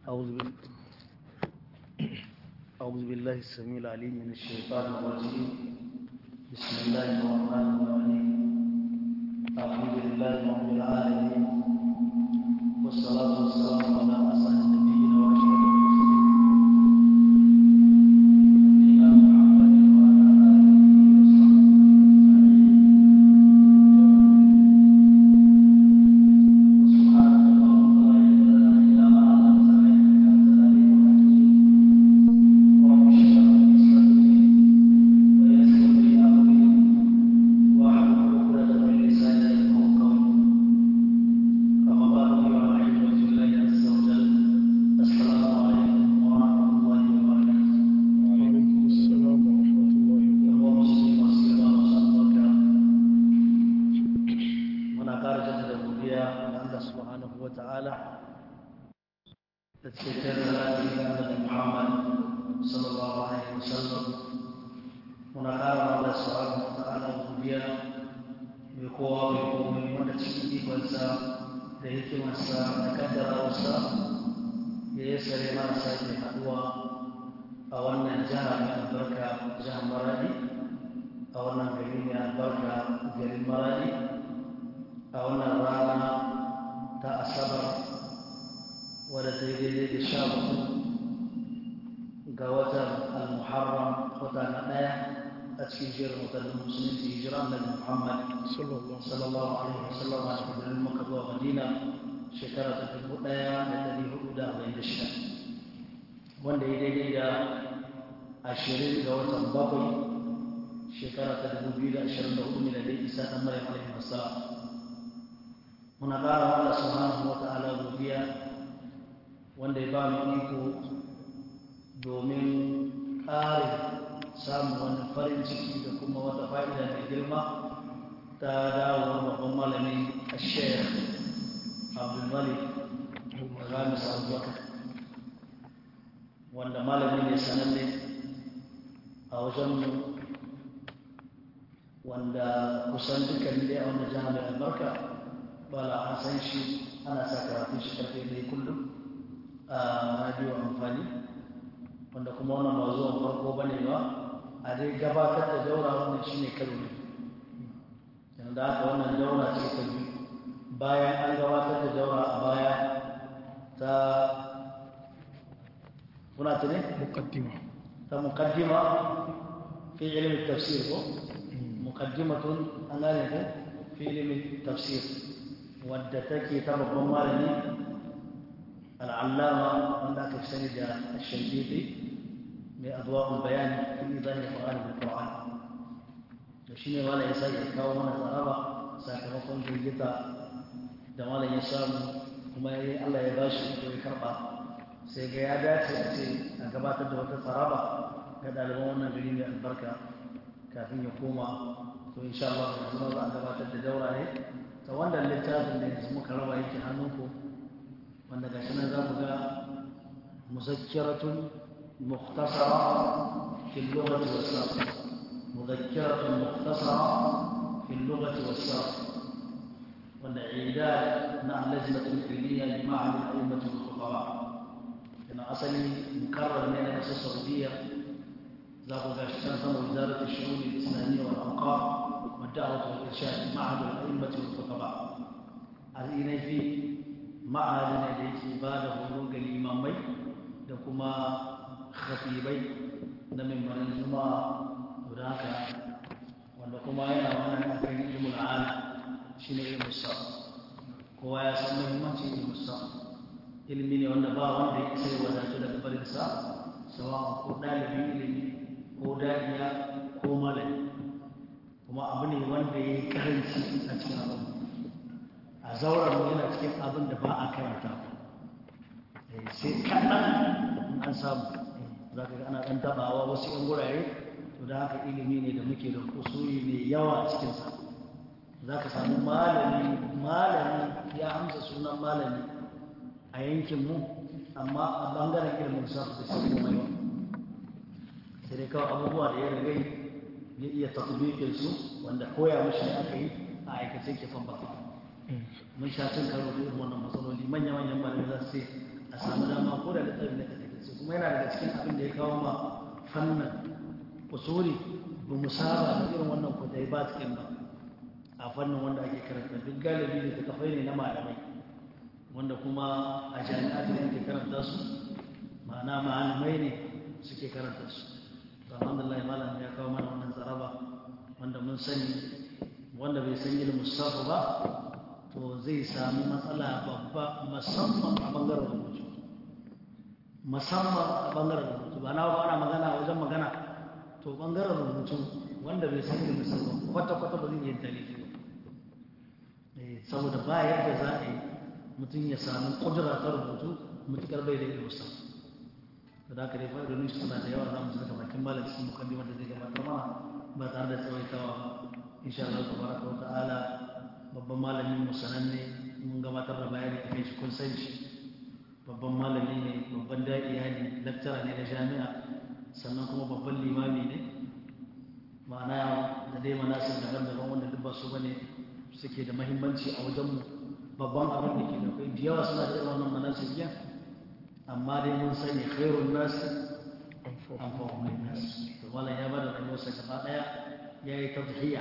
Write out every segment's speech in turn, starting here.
أعوذ بال... أعوذ بالله السميع العليم من الشيطان الرجيم بسم الله الرحمن الرحيم الحمد لله رب العالمين والصلاة والسلام على أسعد النبيين وأشرف المرسلين نبينا محمد وعلى وعليكم السلام ورحمة الله muna ƙara jaddada godiya ga Allah subhanahu wa ta'ala da cikin salati ga Annabi Muhammad sallallahu alaihi wasallam muna ƙara wa Allah subhanahu wa ta'ala godiya mai kowa mai komai wanda cikin ikonsa da hikimarsa da kaddarawarsa ya yi sare mana sake haɗuwa a wannan jiha mai albarka jihar Maradi a wannan gari mai albarka garin Maradi a wannan rana ta asabar wadda ta yi daidai da sha hudu ga watan al-muharram wata na ɗaya a cikin jerin watannin musulunci hijira annabi muhammad صلى الله sallallahu alaihi wasallam a cikin garin maka zuwa madina shekara ta dubu ɗaya da ɗari hudu da arba'in da shida wanda ya daidai da ashirin ga watan bakwai shekara ta dubu biyu da ashirin da hudu miladai isa ɗan maryam alaihi wasallam muna ƙara wa Allah subhanahu wa ta'ala godiya wanda ya ba mu iko domin ƙare samun wani farin ciki da kuma wata fa'ida mai girma ta dawowar babban malami a shayar abdulmalik ramis abubakar wanda malami ne sananne a wajenmu wanda kusan dukkan dai a wannan jihar mai albarka bala an san shi ana sa karatun shi karfe ne kullum a radio amfani wanda kuma wannan ba zuwan farko ba ne ba a dai gabatar da daura wannan shi ne karo ne yanzu haka wannan daura ce ta biyu bayan an gabatar da daura a baya ta kuna ta ne مقدمة ta mukaddima fi ilimin tafsir ko mukaddimatun an gane ko fi ilimin tafsir wadda take ta babban malami al'allama wanda aka fi sani da shankiti mai adwa'ul bayani fi izahin qur'ani bil qur'an da shine malam ya sake kawo mana tsaraba sakamakon girgita da malam ya samu kuma ya Allah ya bashi ko ya karba sai ga ya dace a ce a gabatar da wata tsaraba ga ɗaliban wannan gari mai albarka kafin ya koma to insha Allah yanzu ma za a gabatar da daura ne ta wannan littafin da yanzu muka raba yake hannunku wanda gashi nan za mu ga muzakkiratun mukhtasara fi lughati was-sarf muzakkiratun mukhtasara fi lughati was-sarf wanda idad na lajnatul ilmiya li ma'had al-a'immat al-fuqaha kana asali mukarrar ne na kasar Saudiya za ku gashi can sama wizarat al-shu'un al-islamiyya wal-awqaf والدعوة والإرشاد معهد الأئمة والخطباء الإني في معهد نديك إبادة هروق الإمامي دكما خطيبي نمن من الجمعة هناك وندكما ينا وانا نفين علم العالم شنو علم الصف kowa ya san muhimmancin ilimin sa ilimi ne wanda ba wanda ya sai wadatu daga barin sa sawa ko dalibin ilimi ko dadiya ko malami kuma abu ne wanda ya yi karanci a cikin abin a zauren mu yana cikin abin da ba a karanta sai kaɗan an samu za ka ga ana ɗan taɓawa wasu ‘yan wurare to da haka ilimi ne da muke da kusuri mai yawa a cikinsa za ka samu malami malami ya amsa sunan malami a yankinmu amma a ɓangaren ilimin sa da sai kuma yawa sai dai kawai abubuwa da ya rigai ya iya tatbikin su wanda koya mashi aka yi a aikace ke fan baka mun sha cin karo da irin wannan matsaloli manya-manyan malamai za su ce a samu dama ko da littafi ne take kuma yana daga cikin abin da ya kawo ma fannin usuli ba mu saba da irin wannan kudai ba cikin ba a fannin wanda ake karanta duk galibi da tafai ne na malamai wanda kuma a jami'at ne ake karanta su ma'ana malamai ne suke karanta su alhamdulillah malam ya kawo mana wannan zaraba wanda mun sani wanda bai san ilimin sarfa ba to zai sami matsala babba musamman a bangaren rubutu musamman a bangaren rubutu ba na ba ana magana wajen magana to bangaren rubutu wanda bai san ilimin sarfa kwata-kwata ba zai yi tarihi ba saboda ba yadda za a yi mutum ya sami kudura ta rubutu mutukar bai da ilimin sarfa da haka dai fa'idodin shi suna da yawa za mu saka bakin malam cikin mukaddima da zai gabatar mana ba tare da tsawaitawa ba insha Allah tabaraka wa ta'ala babban malamin mu sananne mun gabatar da bayani akan shi kun san shi babban malami ne babban da'iya ne lecturer ne na jami'a sannan kuma babban limami ne ma'ana da dai manasir daban-daban wanda duk ba su bane suke da mahimmanci a wajen mu babban abin da ke da kai da yawa suna da irin wannan manasir biyan amma dai mun sani khairun nas anfa'uhum nas to wala ya bada rayuwarsa gaba daya yayi tadhiya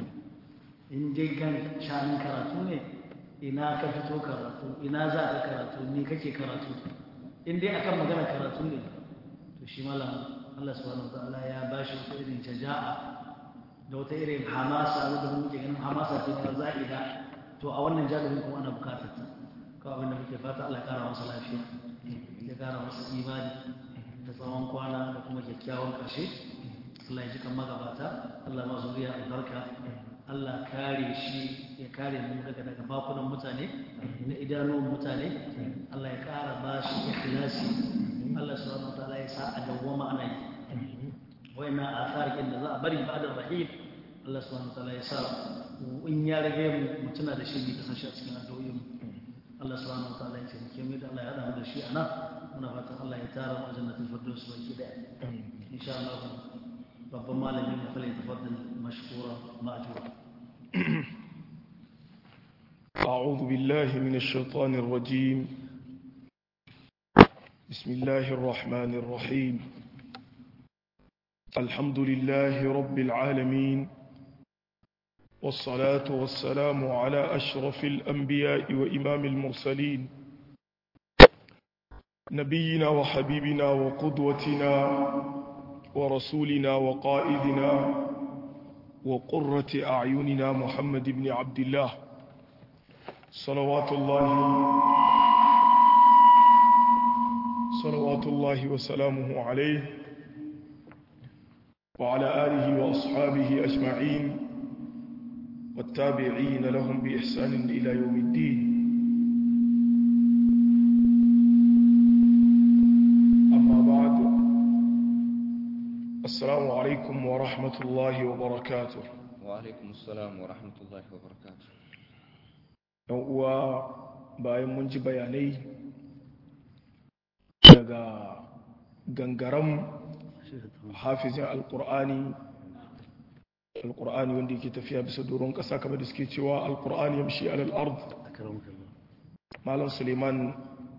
in dai gan shanin karatu ne ina ka fito karatu ina za ka karatu ni kake karatu in dai akan magana karatu ne to shi malam Allah subhanahu wataala ya bashi wata irin jaja'a da wata irin hamasa wanda muke ganin hamasa ce ta za'ida to a wannan jalibin kuma ana bukatar ta kawai abin da muke fata Allah ya kara masa lafiya ya kara masa imani da tsawon kwana da kuma kyakkyawan ƙarshe Allah ya ji kan magabata Allah ma zuriya albarka Allah kare shi ya kare mu daga daga bakunan mutane na idanuwan mutane Allah ya kara ba shi ikhlasi Allah subhanahu wa ta'ala ya sa a dawwama ana yi wayannan atharikin da za a bari ba da rahim Allah subhanahu wa ta'ala ya sa in ya rage mu mutuna da shi ne kasance a cikin addu'o'in mu Allah subhanahu wa ta'ala ya taimake mu da Allah ya hada mu da shi a nan muna fatan Allah ya tara mu a jannatin firdaus baki daya insha Allah babban malamin mu fara tafaddal mashkura ma'jura أعوذ بالله من الشيطان الرجيم بسم الله الرحمن الرحيم الحمد لله رب العالمين والصلاة والسلام على أشرف الأنبياء وإمام المرسلين نبينا وحبيبنا وقدوتنا ورسولنا وقائدنا وقرة أعيننا محمد بن عبد الله صلوات الله صلوات الله وسلامه عليه وعلى آله وأصحابه أجمعين والتابعين لهم بإحسان إلى يوم الدين أما بعد السلام عليكم ورحمة الله وبركاته وعليكم السلام ورحمة الله وبركاته uwa bayan mun ji bayanai daga gangaram hafizin alkur'ani alkur'ani wanda yake tafiya bisa doron ƙasa kamar da suke cewa alkur'ani ya mashi alal ard malam suleiman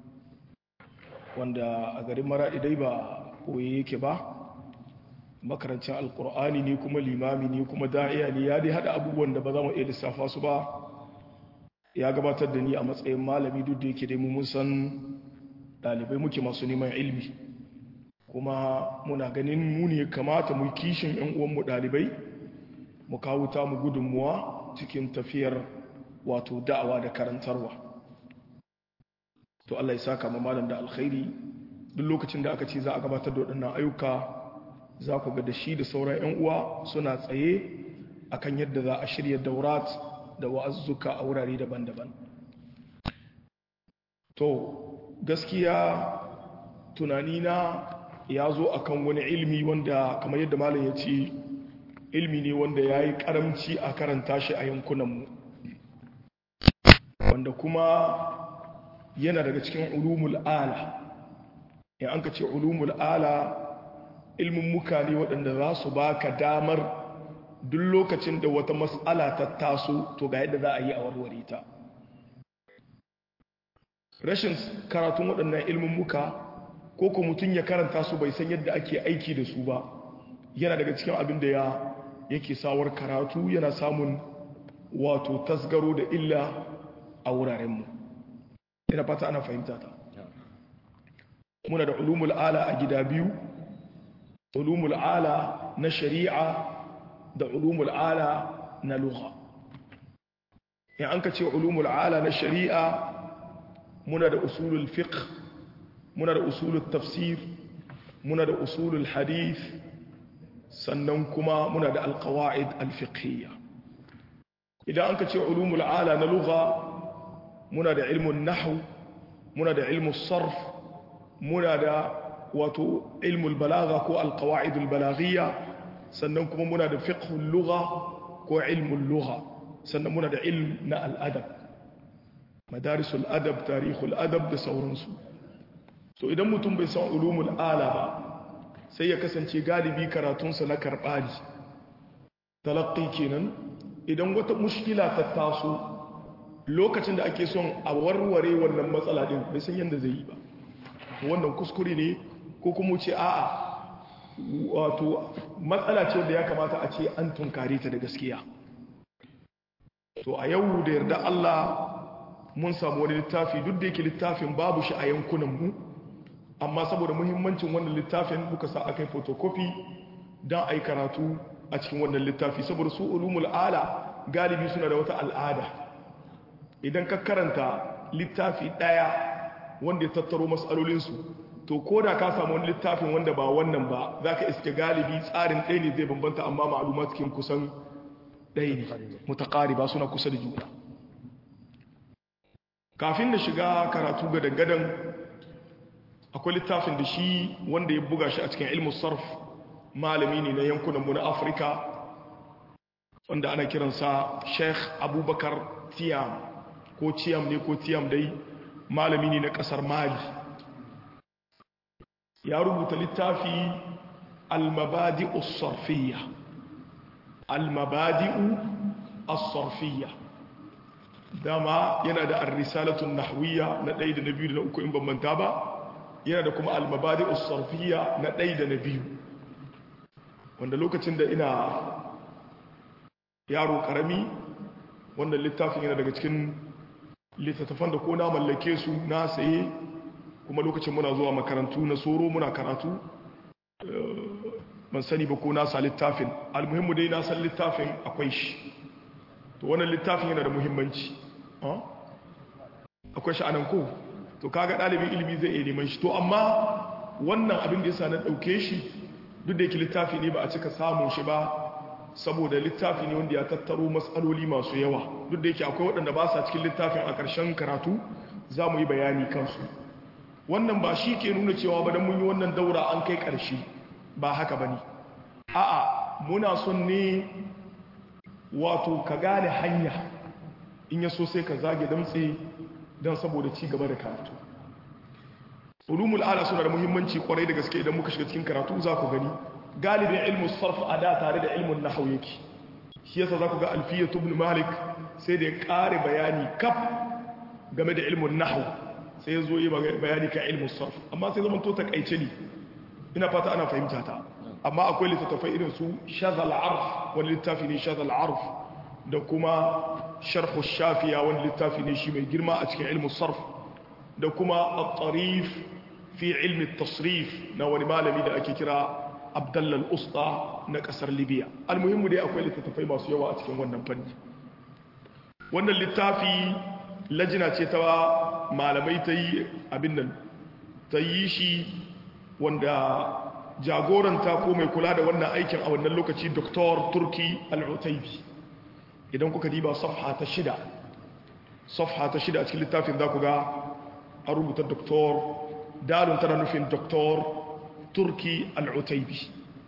wanda a garin mara idai ba koye yake ba makarancin alkur'ani ne kuma limami ne kuma da'iya ne ya dai hada abubuwan da ba za mu iya lissafa su ba ya gabatar da ni a matsayin malami duk da yake dai mun san dalibai muke masu neman ilmi kuma muna ganin mu ne kamata mu kishin yan uwanmu dalibai mu kawo ta mu gudunmuwa cikin tafiyar wato da'awa da karantarwa to Allah ya saka ma malam da alkhairi duk lokacin da aka ce za a gabatar da waɗannan ayyuka za ku ga da shi da sauran 'yan uwa suna tsaye akan yadda za a shirya daurat da wa'azzuka a wurare daban-daban to gaskiya tunanina ya zo akan wani ilmi wanda kamar yadda malam ya ce ilmi ne wanda ya yi karamci a karanta shi a yankunanmu wanda kuma yana daga cikin ulumul ala in an ka ce ulumul ala ilmin muka ne waɗanda za su baka damar duk lokacin da wata matsala ta taso to ga yadda za a yi a warware ta rashin karatun waɗannan ilmin muka ko ko mutum ya karanta su bai san yadda ake aiki da su ba yana daga cikin abin da ya yake sawar karatu yana samun wato tasgaro da illa a wurarenmu ina fata ana fahimta ta muna da ulumul ala a gida biyu ulumul ala na shari'a da ulumul ala na lugha in an ka ce ulumul ala na shari'a muna da usulul fiqh muna da usulul tafsir muna da usulul hadith sannan kuma muna da alqawaid alfiqhiyya idan an ka ce ulumul ala na lugha muna da ilmun nahwu muna da ilmun sarf muna da wato ilmul balagha ko alqawaidul balaghiyya sannan kuma muna da fiqhul lugha ko ilmul lugha sannan muna da ilm na al'adab madarisul adab tarihul adab da sauransu to idan mutum bai san ulumul ala ba sai ya kasance galibi karatunsa na karɓaji talaqqi kenan idan wata mushkila ta taso lokacin da ake son a warware wannan matsala din bai san yadda zai yi ba wannan kuskure ne ko kuma ce a'a wato matsala ce da ya kamata a ce an tunkare ta da gaskiya to a yau da yarda Allah mun samu wani littafi duk da yake littafin babu shi a yankunanmu amma saboda muhimmancin wannan littafin muka sa aka yi photocopy don a yi karatu a cikin wannan littafi saboda su ulumul ala galibi suna da wata al'ada idan ka karanta littafi ɗaya wanda ya tattaro matsalolinsu to ko da ka samu wani littafin wanda ba wannan ba za ka iske galibi tsarin ɗaya ne zai bambanta amma ma'aluma cikin kusan ɗaya ne mutakari ba suna kusa da juna kafin da shiga karatu ga dangadan akwai littafin da shi wanda ya buga shi a cikin ilmin sarf malami ne na yankunanmu na afirka wanda ana kiransa sheikh abubakar tiyam ko tiyam ne ko tiyam dai malami ne na kasar mali ya rubuta littafi almabadi'u sarfiyya almabadi'u as-sarfiyya dama yana da ar-risalatun nahwiyya na ɗaya da na biyu da na uku in ban manta ba yana da kuma almabadi'u sarfiyya na ɗaya da na biyu wanda lokacin da ina yaro karami wannan littafin yana daga cikin littattafan da ko na mallake su na saye kuma lokacin muna zuwa makarantu na soro muna karatu ban sani ba ko na sa littafin almuhimmu dai na san littafin akwai shi to wannan littafin yana da muhimmanci akwai shi anan ko to kaga ɗalibin ilimi zai iya neman shi to amma wannan abin da yasa na ɗauke shi duk da yake littafi ne ba a cika samun shi ba saboda littafi ne wanda ya tattaro matsaloli masu yawa duk da yake akwai waɗanda ba sa cikin littafin a ƙarshen karatu za mu yi bayani kansu wannan ba shi ke nuna cewa ba don mun yi wannan daura an kai ƙarshe ba haka ba ne a'a muna son ne wato ka gane hanya in ya so sai ka zage damtse don saboda ci gaba da karatu ulumul ala suna da muhimmanci kwarai da gaske idan muka shiga cikin karatu za ku gani galibin ilmu sarf a da tare da ilmun nahau yake shi yasa za ku ga alfiyatu ibn malik sai da ya kare bayani kaf game da ilmun nahau sai ya zo yi bayani kan ilmun sarf amma sai zaman to takaice ne ina fata ana fahimta ta amma akwai littattafai irin su shazal arf wani littafi ne shazal arf da kuma sharhu shafiya wani littafi ne shi mai girma a cikin ilmun sarf da kuma at-tarif fi ilmi tasrif na wani malami da ake kira abdallal usta na kasar libya almuhimmu dai akwai littattafai masu yawa a cikin wannan fanni wannan littafi lajina ce ta malamai ta yi abin nan ta yi shi wanda jagoranta ko mai kula da wannan aikin a wannan lokaci dr turki al-utaibi idan kuka diba safha ta shida safha ta shida a cikin littafin za ku ga a rubuta doktor dalun tana nufin doktor turki al'utaibi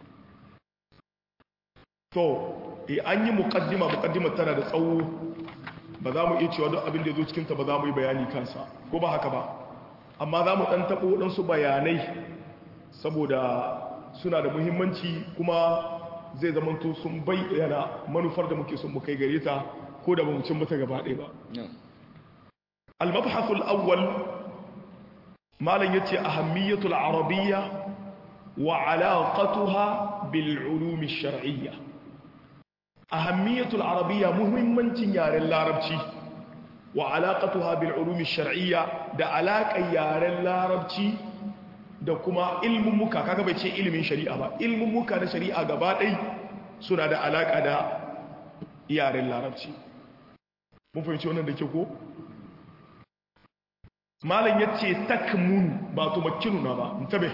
to e an yi mukaddima mukaddima tana da tsawo ba za mu iya cewa don abin da ya zo cikinta ba za mu yi bayani kansa ko ba haka ba amma za mu ɗan taɓo waɗansu bayanai saboda suna da muhimmanci kuma zai zamanto sun bayyana manufar da muke son mu kai gare ta ko da ba mu cin mata gaba ɗaya ba al-mabhasul awwal malam yace ahammiyatul arabiyya wa alaqatuha bil ulum ash-shar'iyya ahammiyatul arabiyya muhimmancin yaren larabci wa alaqatuha bil ulum ash-shar'iyya da alaƙar yaren larabci da kuma ilmin muka kaga bai ce ilimin shari'a ba ilmin muka na shari'a gaba ɗai suna da alaƙa da yaren larabci mun fahimci wannan da ke ko malam ya ce takmun ba to makinuna ba tabe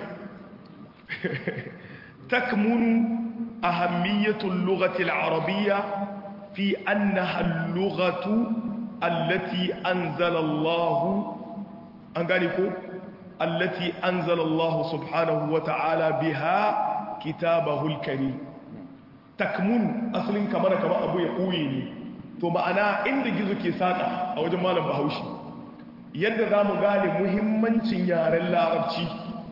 takmunu ahammiyatul lughati al-arabiyya fi annaha al-lughatu allati anzala Allah an gane ko allati anzala Allah subhanahu wa ta'ala biha kitabahu al-karim takmun asalin kamar kamar abu ya ɓoye ne to ma'ana inda gizo ke saƙa a wajen malam bahaushe yadda za mu gane muhimmancin yaren larabci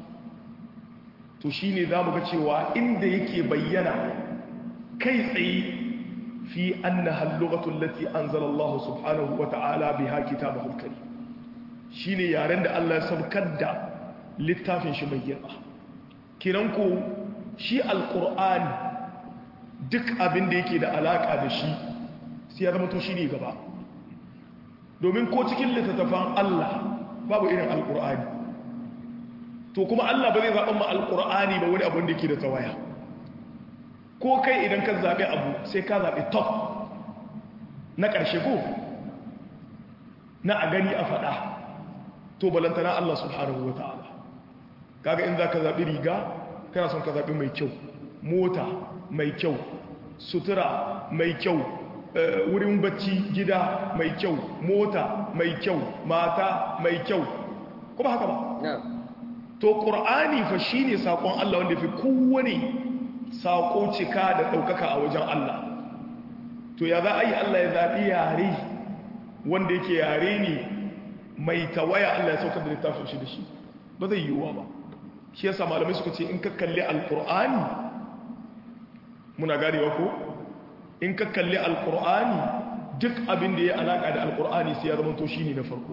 to shi ne za mu ga cewa inda yake bayyana kai tsaye fi anna hallugatun lati an Allah subhanahu wa ta'ala bi ha kitaba hulkari shi ne yaren da Allah ya saukar da littafin shi mai girma kiran ko shi alƙur'ani duk abin da yake da alaƙa da shi sai ya zama to shi ne gaba domin ko cikin littattafan Allah babu irin alƙur'ani to kuma Allah ba zai zaɓen ma alƙur'ani ba wani abin da yake da tawaya ko kai idan ka zaɓi abu sai ka zaɓi top na ƙarshe ko na a gani a faɗa to balantana Allah subhanahu wa ta'ala kaga in za ka zaɓi riga kana son ka zaɓi mai kyau mota mai kyau sutura mai kyau wurin bacci gida mai kyau mota mai kyau mata mai kyau kuma haka ba to ƙur'ani fa shi ne saƙon Allah wanda fi kowane saƙo cika da ɗaukaka a wajen Allah to ya za a yi Allah ya zaɓi yare wanda yake yare ne mai tawaya Allah ya saukar da littafin shi da shi ba zai yiwuwa ba shi yasa malamai suka ce in ka kalli alƙur'ani muna ganewa ko in ka kalli alkur'ani duk abin da ya alaka da alkur'ani sai ya zama to shine na farko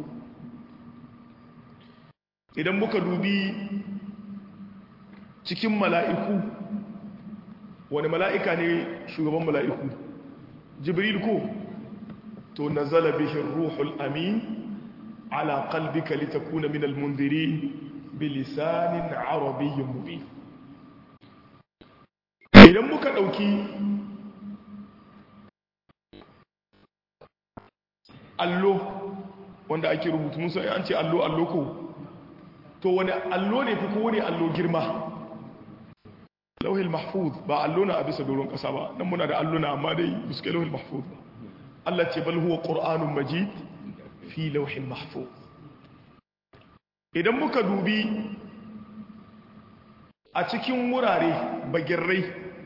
idan muka dubi cikin mala'iku wani mala'ika ne shugaban mala'iku jibril ko to nazala bihi ruhul amin ala qalbika litakuna min almundirin bilisanin arabiyyin mubin idan muka ɗauki allo wanda ake rubutu musa an ce allo allo ko to wani allo ne fi kowane allo girma lauhil mahfuz ba allo na a bisa doron ƙasa ba nan muna da allo na amma dai buske lauhil mahfuz ba Allah ce bal huwa qur'anun majid fi lauhin mahfuz idan muka dubi a cikin wurare bagirrai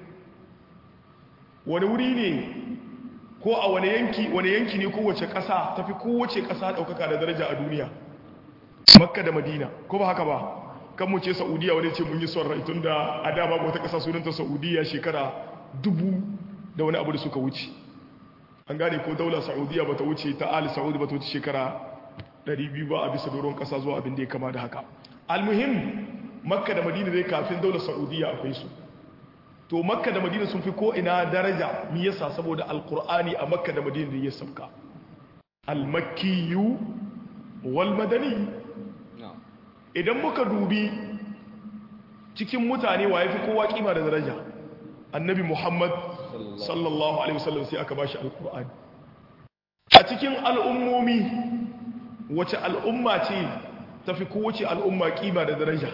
wani wuri ne ko a wani yanki wani yanki ne kowace ƙasa tafi kowace ƙasa ɗaukaka da daraja a duniya makka da madina ko ba haka ba kan mu ce saudiya wani ce mun yi son rai tun da a dama wata ƙasa sunanta saudiya shekara dubu da wani abu da suka wuce an gane ko daular saudiya ba ta wuce ta ali saudi ba ta wuce shekara 200 ba a bisa doron ƙasa zuwa abin da ya kama da haka almuhim makka da madina dai kafin daular saudiya akwai su to makka da madina sun fi ko ina daraja mi yasa saboda alkur'ani a makka da madina da ya sabka almakkiyu wal madani idan muka dubi cikin mutane wa yafi kowa kima da daraja annabi muhammad sallallahu alaihi wasallam sai aka bashi alkur'ani a cikin al'ummomi wace al'umma ce tafi kowace al'umma kima da daraja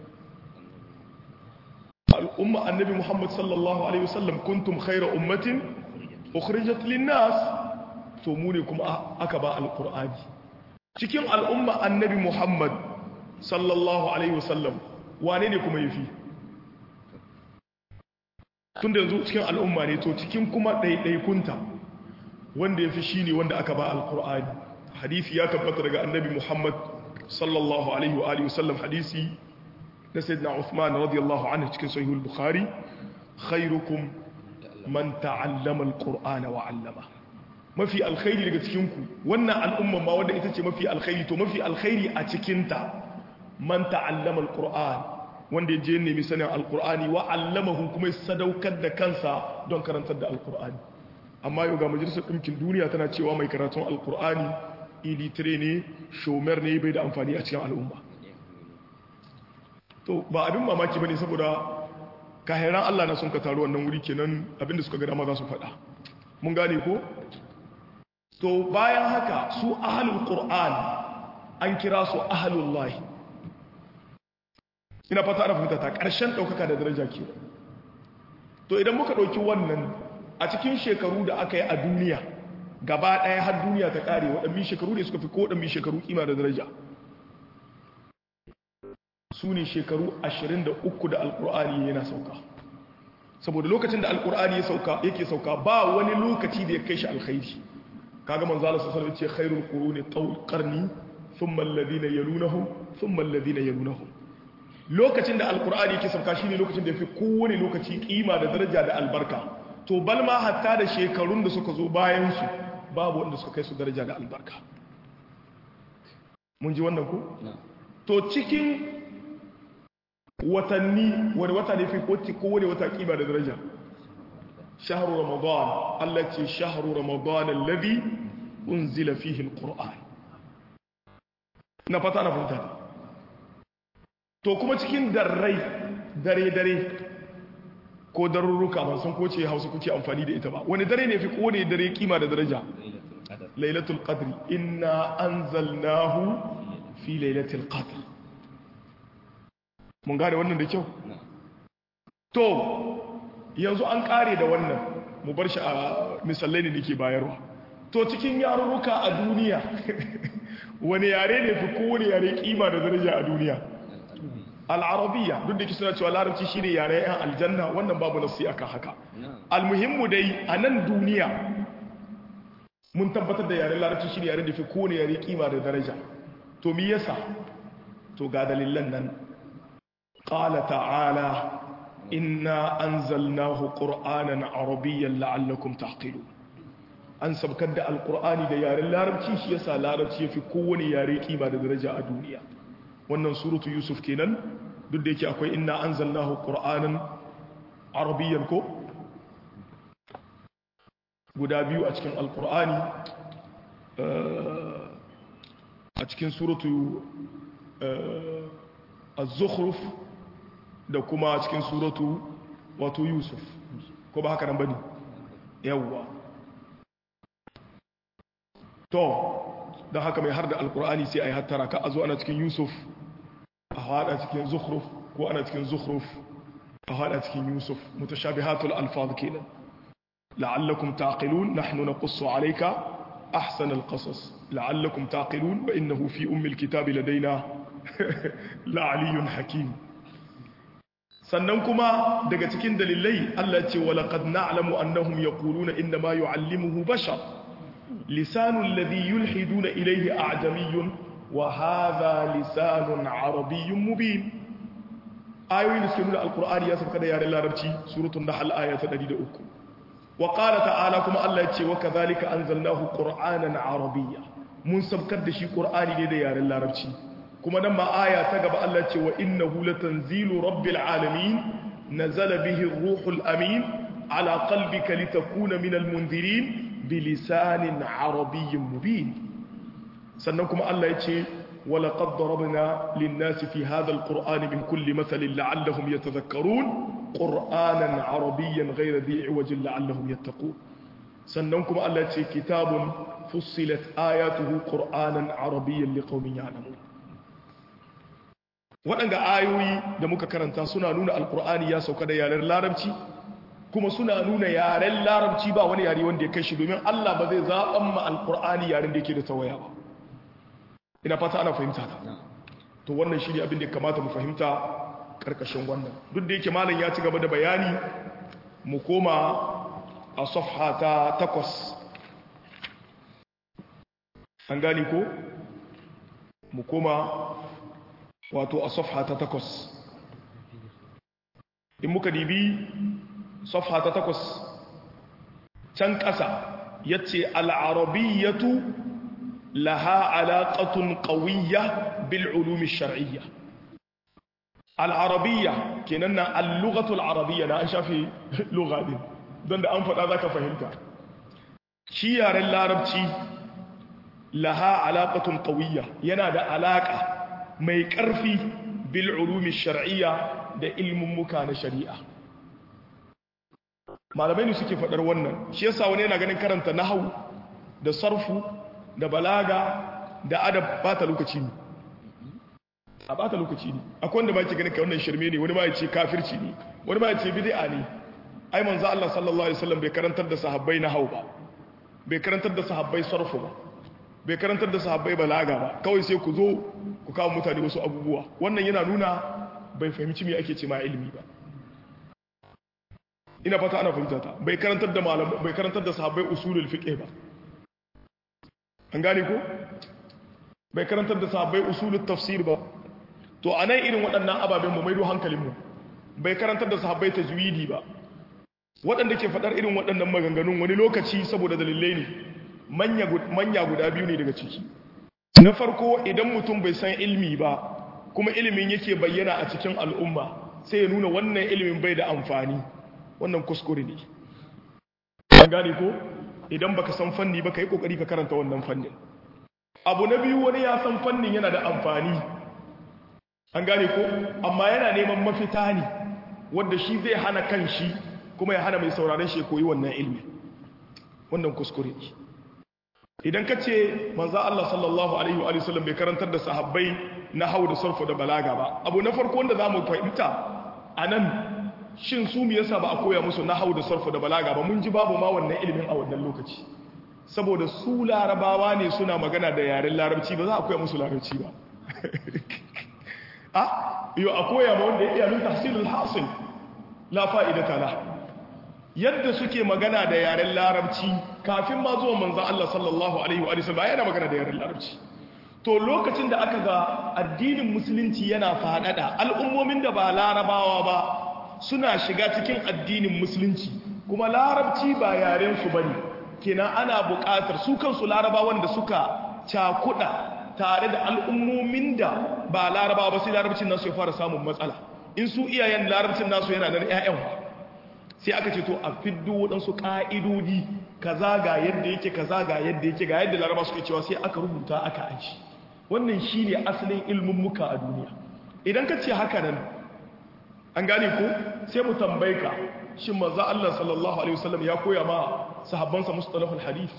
al'umma annabi Muhammad sallallahu Alaihi wasallam kuntum khaira ummatin ukhrijat linnas to mu ne kuma aka ba alqur'ani cikin al'umma annabi Muhammad sallallahu Alaihi wasallam wane ne kuma yafi tun da yanzu cikin al'umma ne to cikin kuma ɗaiɗaikunta wanda yafi shine wanda aka ba alqur'ani hadisi ya tabbata daga annabi Muhammad sallallahu alaihi wa alihi wasallam hadisi na sayyidina Uthman radiyallahu anhu cikin sahihul Bukhari khairukum man ta'allama al-Qur'ana wa 'allama mafi alkhairi daga cikin ku wannan al'umma ma wanda ita ce mafi alkhairi to mafi alkhairi a cikin ta man ta'allama alquran wanda ya je nemi sanin alqur'ani wa allamahu kuma ya sadaukar da kansa don karantar da alqur'ani amma yau ga majalisar ɗinkin duniya tana cewa mai karatun alqur'ani ilitire ne shomer ne bai da amfani a cikin al'umma to ba abin mamaki bane saboda kahiran Allah na sun ka taru wannan wuri kenan abinda suka ga dama za su faɗa mun gane ko to bayan haka su ahlul qur'an an kira su ahlullahi ina fata ana fahimta ta ƙarshen ɗaukaka da daraja ke to idan muka ɗauki wannan a cikin shekaru da aka yi a duniya gaba ɗaya har duniya ta ƙare waɗannan shekaru ne suka fi ko waɗannan shekaru kima da daraja su ne shekaru 23 da alkur'ani yana sauka saboda lokacin da alkur'ani yake sauka ba wani lokaci da ya kai shi alkhairi kaga manzo Allah sallallahu alaihi wasallam ce khairul quruni tawl qarni thumma alladhina yalunahum thumma alladhina yalunahum lokacin da alkur'ani yake sauka shine lokacin da yafi kowane lokaci kima da daraja da albarka to balma hatta da shekarun da suka zo bayan su babu wanda suka kai su daraja da albarka mun ji wannan ko to cikin watanni wani wata ne fi kowane wata kima da daraja shahru ramadan Allah ce shahru ramadan alladhi unzila fihi alquran na fata na fahimta to kuma cikin darrai dare dare ko darurruka ban san ko ce Hausa kuke amfani da ita ba wani dare ne fi kowane dare kima da daraja lailatul qadri inna anzalnahu fi lailatul qadr mun gane wannan da kyau to yanzu an kare da wannan mu bar shi a misalai ne nake bayarwa to cikin yarurruka a duniya wani yare ne fi kowane yare kima da daraja a duniya al'arabiya duk da ke suna cewa larabci shine yare yan aljanna wannan babu nasi akan haka almuhimmu dai a nan duniya mun tabbatar da yaren larabci shine yare da fi kowane yare kima da daraja to me yasa to ga dalilan nan قال تعالى إنا أنزلناه قرآنا عربيا لعلكم تعقلون an sabkar da alkur'ani da yaren larabci shi yasa larabci ya fi kowane yare kima da daraja a duniya wannan suratu yusuf kenan duk da yake akwai inna anzalnahu qur'anan arabiyyan ko guda biyu a cikin alkur'ani a cikin suratu az-zukhruf da kuma cikin suratu wato yusuf ko ba haka nan bane yawwa to don haka mai har da alkur'ani sai a yi hattara ka a zo ana cikin yusuf a hada cikin zukhruf ko ana cikin zukhruf a hada cikin yusuf mutashabihatul alfaz kenan la'allakum taqilun nahnu naqussu alayka ahsan alqasas la'allakum taqilun wa innahu fi ummi alkitabi ladaina la'aliyyun hakim sannan kuma daga cikin dalilai Allah ce wa laqad na'lamu annahum yaquluna inna ma yu'allimuhu bashar lisanu alladhi yulhiduna ilayhi a'jamiyyun wa hadha lisanun arabiyyun mubin ayoyin da suke nuna alqur'ani ya sauka da yaren larabci suratul nahl aya ta 103 wa qala ta'ala kuma Allah ya ce wa kadhalika anzalnahu qur'anan arabiyya mun saukar da shi qur'ani ne da yaren larabci kuma nan ma aya ta gaba Allah ce wa innahu latanzilu rabbil alamin nazala bihi ar-ruhul amin ala qalbika litakuna minal munzirin bilisanin arabiyyin mubin sannan kuma Allah ya ce wa laqad darabna lin-nasi fi hadha al-qur'ani min kulli mathalin la'allahum yatadhakkarun qur'anan arabiyyan ghayra dhi'i wajhin la'allahum yattaqun sannan kuma Allah ya ce kitabun fussilat ayatuhu qur'anan arabiyyan liqaumin ya'lamun waɗanga ayoyi da muka karanta suna nuna alkur'ani ya sauka da yaren larabci kuma suna nuna yaren larabci ba wani yare wanda ya kai shi domin allah ba zai zaɓan ma alkur'ani yaren da yake da tawaya ba ina fata ana fahimta ta to wannan shi ne abin da ya kamata mu fahimta ƙarƙashin wannan duk da yake malam ya ci gaba da bayani mu koma a safha ta takwas an gani ko mu koma wato a safha ta takwas in muka dibi safha ta takwas can ƙasa ya ce al'arabiyyatu laha alaƙatun ƙawiyya bil ulumi shar'iyya al-arabiyya kenan na al-lughatul arabiyya na an shafi lugha din don da an faɗa zaka fahimta shi yaren larabci laha alaqatun qawiyya yana da alaka mai ƙarfi bil ulumi shar'iyya da ilmin muka na shari'a malamai ne suke faɗar wannan shi yasa wani yana ganin karanta nahau da sarfu da balaga da adab bata lokaci ne a bata lokaci ne akwai wanda ba yake ganin kai wannan shirme ne wani ba ya ce kafirci ne wani ba ya ce bid'a ne ai manzo Allah sallallahu alaihi wasallam bai karantar da sahabbai nahau ba bai karantar da sahabbai sarfu ba bai karantar da sahabbai balaga ba kawai sai ku zo ku kawo mutane wasu abubuwa wannan yana nuna bai fahimci me ake ce ma ilimi ba ina fata ana fahimta ta bai karantar da malam bai karantar da sahabbai usulul fiqh ba an gane ko bai karantar da sahabbai usulul tafsir ba to anan irin waɗannan ababen mu maido hankalin mu bai karantar da sahabbai tajwidi ba waɗanda ke faɗar irin waɗannan maganganun wani lokaci saboda dalilai ne manya guda biyu ne daga ciki na farko idan mutum bai san ilmi ba kuma ilimin yake bayyana a cikin al'umma sai ya nuna wannan ilimin bai da amfani wannan kuskure ne an gane ko idan baka san fanni ba yi kokari ka karanta wannan fannin abu na biyu wani ya san fannin yana da amfani an gane ko amma yana neman mafita ne wanda shi zai hana kan shi kuma ya hana mai sauraron shi koyi wannan ilmi wannan kuskure ne idan ka ce manzo Allah sallallahu alaihi wa sallam bai karantar da sahabbai na hau da sarfu da balaga ba abu na farko wanda zamu fahimta anan shin su me yasa ba a koya musu na hau da sarfu da balaga ba mun ji babu ma wannan ilimin a wannan lokaci saboda su larabawa ne suna magana da yaren larabci ba za a koya musu larabci ba a yo a koya ma wanda ya iya min tahsilul hasil la fa'idata la yadda suke magana da yaren larabci kafin ma zuwa manzan Allah sallallahu Alaihi wa sallam yana magana da yaren larabci to lokacin da aka ga addinin musulunci yana faɗaɗa al'ummomin da ba larabawa ba suna shiga cikin addinin musulunci kuma larabci ba yaren su bane kenan ana buƙatar su kansu larabawan da suka cakuɗa tare da al'ummomin da ba larabawa ba sai larabcin nasu ya fara samun matsala in su iyayen larabcin nasu yana nan 'ya'yan sai aka ce to a fiddo waɗansu ƙa'idodi kaza ga yadda yake kaza ga yadda yake ga yadda laraba suke cewa sai aka rubuta aka aji wannan shi ne asalin ilmin muka a duniya idan ka ce haka nan an gane ko sai mu tambaye ka shin maza Allah sallallahu alaihi wasallam ya koya ma sahabbansa mustalahul hadith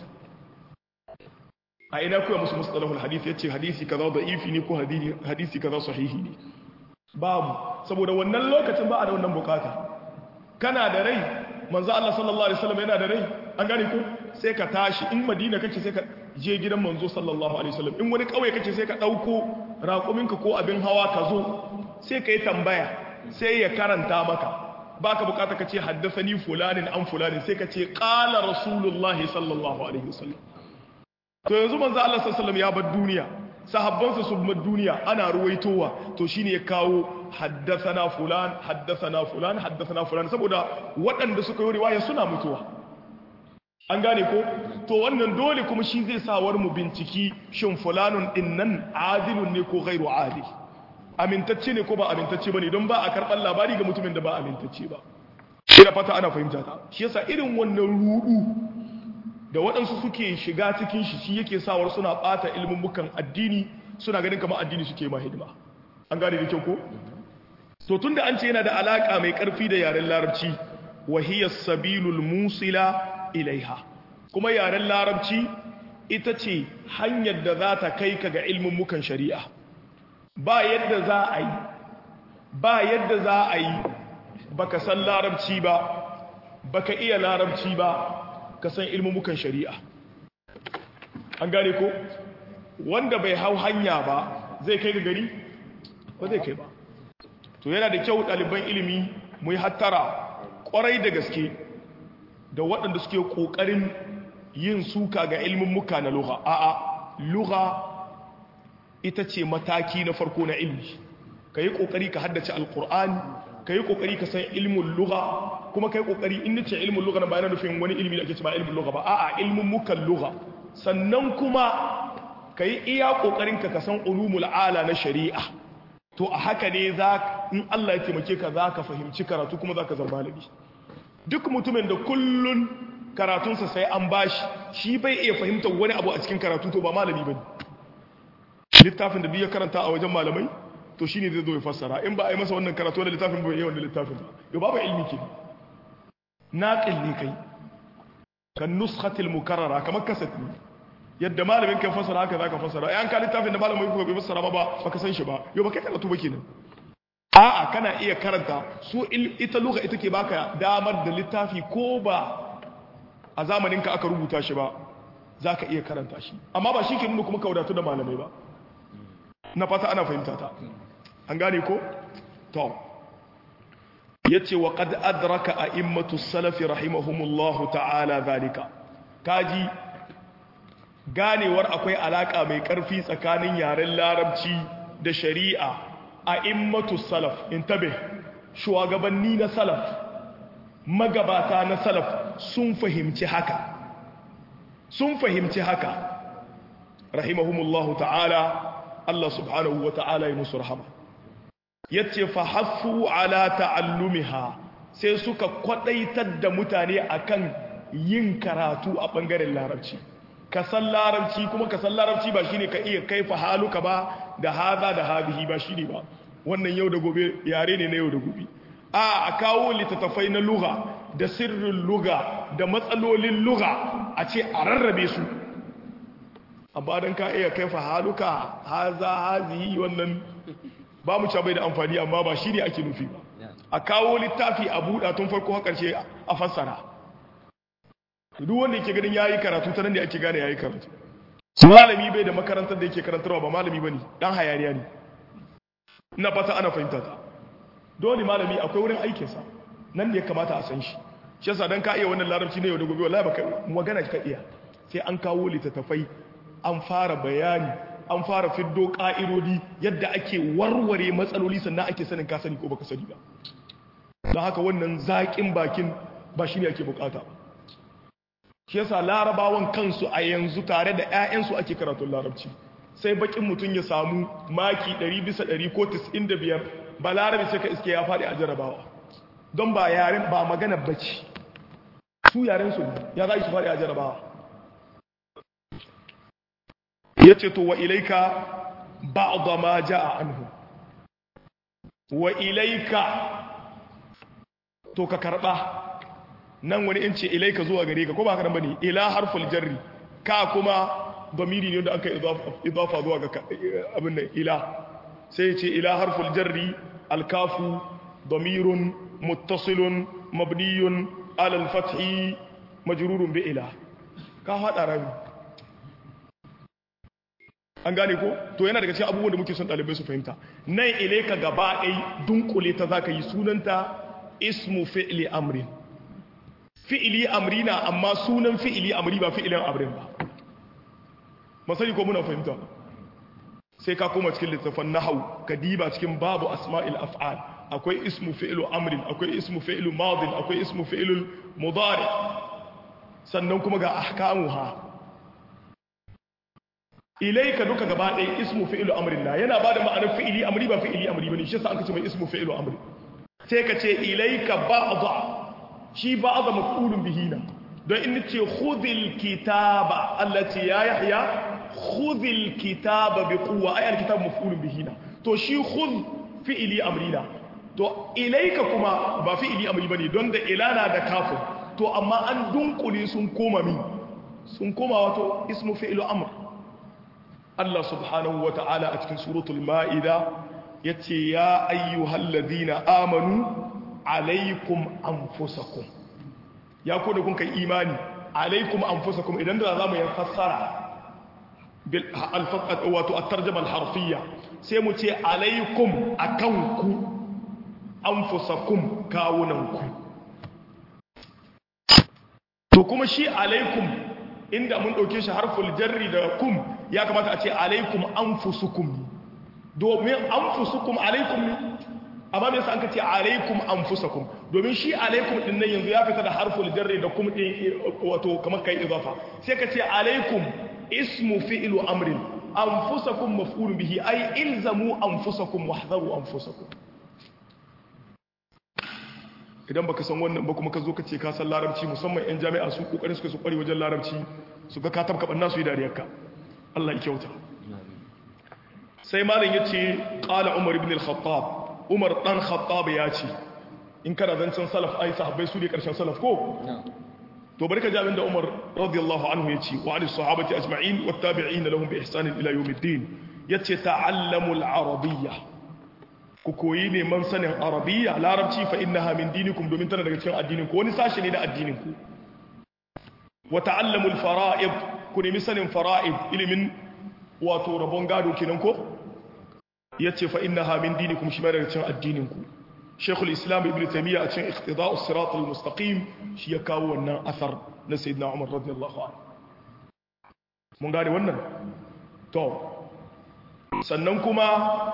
a ina koya musu mustalahul hadith yace hadisi kaza da'ifi ne ko hadisi kaza sahihi ne babu saboda wannan lokacin ba a da wannan bukata kana da rai manzo Allah sallallahu alaihi wasallam yana da rai an gane ko sai ka tashi in Madina kake sai ka je gidan manzo sallallahu alaihi wasallam in wani kauye kake sai ka dauko raƙuminka ko abin hawa ka zo sai ka yi tambaya sai ya karanta maka baka bukata ka ce haddathani fulanin an fulanin sai ka ce qala rasulullahi sallallahu alaihi wasallam to yanzu manzo Allah sallallahu alaihi wasallam ya bar duniya sahabbansa su bar duniya ana ruwaitowa to shine ya kawo haddathana fulan haddathana fulan haddathana fulan saboda waɗanda suka yi riwaya suna mutuwa an gane ko to wannan dole kuma shi zai sawar mu binciki shin fulanun dinnan adilun ne ko ghairu adil amintacce ne ko ba amintacce bane don ba a karɓar labari ga mutumin da ba amintacce ba ina fata ana fahimta ta shi yasa irin wannan rudu da waɗansu suke shiga cikin shi shi yake sawar suna ɓata ilmummukan addini suna ganin kamar addini suke ma hidima an gane da kyau ko to tunda an ce yana da alaka mai ƙarfi da yaren larabci wahiyar sabilul musila ilaiha kuma yaren larabci ita ce hanyar da za ta kai ka ga ilmummukan shari'a ba yadda za a yi ba yadda za a yi baka san larabci ba baka iya larabci ba ka san ilmumukan shari'a an gane ko wanda bai hau hanya ba zai kai ga gari ba zai kai ba to yana da kyau ɗaliban ilimi mu yi hattara ƙwarai da gaske da waɗanda suke ƙoƙarin yin suka ga ilmumuka na lugha a'a lugha ita ce mataki na farko na ilmi ka yi ƙoƙari ka haddace alƙur'ani ka yi ƙoƙari ka san ilmin lugha kuma ka yi ƙoƙari in nace ilmin lugha na bayan nufin wani ilmi da ake cewa ilmin lugha ba a'a ilmin mukan lugha sannan kuma ka yi iya ƙoƙarin ka san ulumul ala na shari'a to a haka ne za in Allah ya taimake ka za ka fahimci karatu kuma za ka zama malami duk mutumin da kullun karatunsa sai an bashi shi bai iya fahimtar wani abu a cikin karatu to ba malami ba littafin da duk ya karanta a wajen malamai to shine zai zo ya fassara in ba a yi masa wannan karatu da littafin ba yawan da littafin ba yau babu ilmi ke naqil ne kai kan nuskhatil mukarrara kamar kasat ne yadda malamin kan fassara haka zaka fassara ai an ka littafin da malamin ku bai fassara ba ba baka san shi ba yau ba kai karatu ba kenan a'a kana iya karanta su ita lugha ita ke baka damar da littafi ko ba a zamanin ka aka rubuta shi ba zaka iya karanta shi amma ba shi ke nuna kuma ka wadatu da malamai ba na fata ana fahimta ta an gane ko to yace wa qad adraka a'immatu salafi rahimahumullahu ta'ala zalika kaji ganewar akwai alaka mai karfi tsakanin yaren larabci da shari'a a'immatu salaf intabe shugabanni na salaf magabata na salaf sun fahimci haka sun fahimci haka rahimahumullahu ta'ala Allah subhanahu wa ta'ala ya musu rahama yace fa haffu ala ta'allumiha sai suka kwadaitar da mutane akan yin karatu a bangaren larabci ka san larabci kuma ka san larabci ba shine ka iya kaifa haluka ba da haza da hadihi ba shine ba wannan yau da gobe yare ne na yau da gobe a a kawo littattafai na lugha da sirrin lugha da matsalolin lugha a ce a rarrabe su amma don ka iya kaifa haluka haza hazihi wannan ba mu bai da amfani amma ba shi ne ake nufi ba a kawo littafi a buɗa tun farko har ƙarshe a fassara duk wanda yake ganin yayi karatu ta nan da ake gane yayi karatu malami bai da makarantar da yake karantarwa ba malami bane dan hayaniya ne ina fata ana fahimta ta dole malami akwai wurin aikinsa nan ne ya kamata a san shi shi yasa dan ka iya wannan larabci ne yau da gobe wallahi baka magana ka iya sai an kawo littattafai an fara bayani an fara fiddo ƙa'irodi yadda ake warware matsaloli sannan ake sanin ka sani ko baka sani ba don haka wannan zaƙin bakin ba shi ne ake bukata ba shi yasa larabawan kansu a yanzu tare da 'ya'yansu ake karatun larabci sai bakin mutum ya samu maki 100 bisa 100 ko 95 ba larabi sai ka iske ya faɗi a jarabawa don ba yaren ba magana bacci su yaren su ya za su faɗi a jarabawa ya ce to wa ilaika ba'da ma ja'a anhu wa ilaika to ka karba nan wani in ce ilaika zuwa gare ka ko ba haka bane ila harful jarri ka kuma damiri ne da aka idafa zuwa ga abin nan ila sai ce ila harful jarri alkafu damirun muttasilun mabniyun ala al-fathi majrurun bi ila ka hada rami an gane ko to yana daga cikin abubuwan da muke son ɗalibai su fahimta nan ile ka gaba ɗai dunkule ta za ka yi sunanta ismu fi'li amrin fi'ili amri na amma sunan fi'ili amri ba fi'ilin amrin ba masani ko muna fahimta sai ka koma cikin littafin nahau ka diba cikin babu asma'il af'al akwai ismu fi'lu amrin akwai ismu fi'lu madin akwai ismu fi'lu mudari sannan kuma ga ahkamuha ilaika duka gaba ɗaya ismu fi'ilu amrin na yana ba da ma'anar fi'ili amri ba fi'ili amri bane shi yasa an kace mai ismu fi'ilu amri sai ka ce ilaika ba'dha shi ba'dha maf'ulun bihi na don in ce khudhil kitaba allati ya yahya khudhil kitaba bi quwwa ay al kitab maf'ulun bihi na to shi khudh fi'ili amri na to ilaika kuma ba fi'ili amri bane don da ilana da kafin to amma an dunkule sun koma mi sun koma wato ismu fi'ilu amr Allah subhanahu wa ta'ala a cikin suratul ma'ida ya ce ya ayyuhal ladina amanu alaikum anfusakum ya ko da kun kai imani alaikum anfusakum idan da za mu yi fassara wato a tarjama harfiyya sai mu ce alaikum akanku anfusakum kawunanku to kuma shi alaikum inda mun ɗauke shi harful jarri da kum ya kamata a ce alaikum anfusukum domin anfusukum alaikum ne amma me yasa an ka ce alaikum anfusakum domin shi alaikum din nan yanzu ya fita da harful jarri da kum din wato kamar kai idafa sai ka ce alaikum ismu fi'lu amrin anfusakum maf'ul bihi ay ilzamu anfusakum wahdharu anfusakum idan baka san wannan ba kuma ka zo ka ce ka san larabci musamman yan jami'a su kokarin suka su kware wajen larabci su ga ka tabka banna su yi dariyarka Allah ya kyauta sai malam yace qala umar ibn al-khattab umar dan khattab ya ce in kana zancen salaf ai sahabbai su ne karshen salaf ko to bari ka ji abinda umar radiyallahu anhu ya ce wa ali sahabati ajma'in wat tabi'in lahum bi ihsan ila yawmiddin yace ta'allamu al-arabiyya ku koyi neman sanin arabiyya larabci fa innaha min dinikum domin tana daga cikin addinin ku wani sashi ne na addinin ku wa ta'allamu al-fara'id ku nemi sanin fara'id ilimin wato rabon gado kenan ko yace fa innaha min dinikum shi ma daga cikin addinin ku Sheikhul Islam Ibn Taymiyyah a cikin Iqtida'us Sirat al-Mustaqim shi ya kawo wannan asar na Sayyidina Umar radiyallahu anhu mun gane wannan to sannan kuma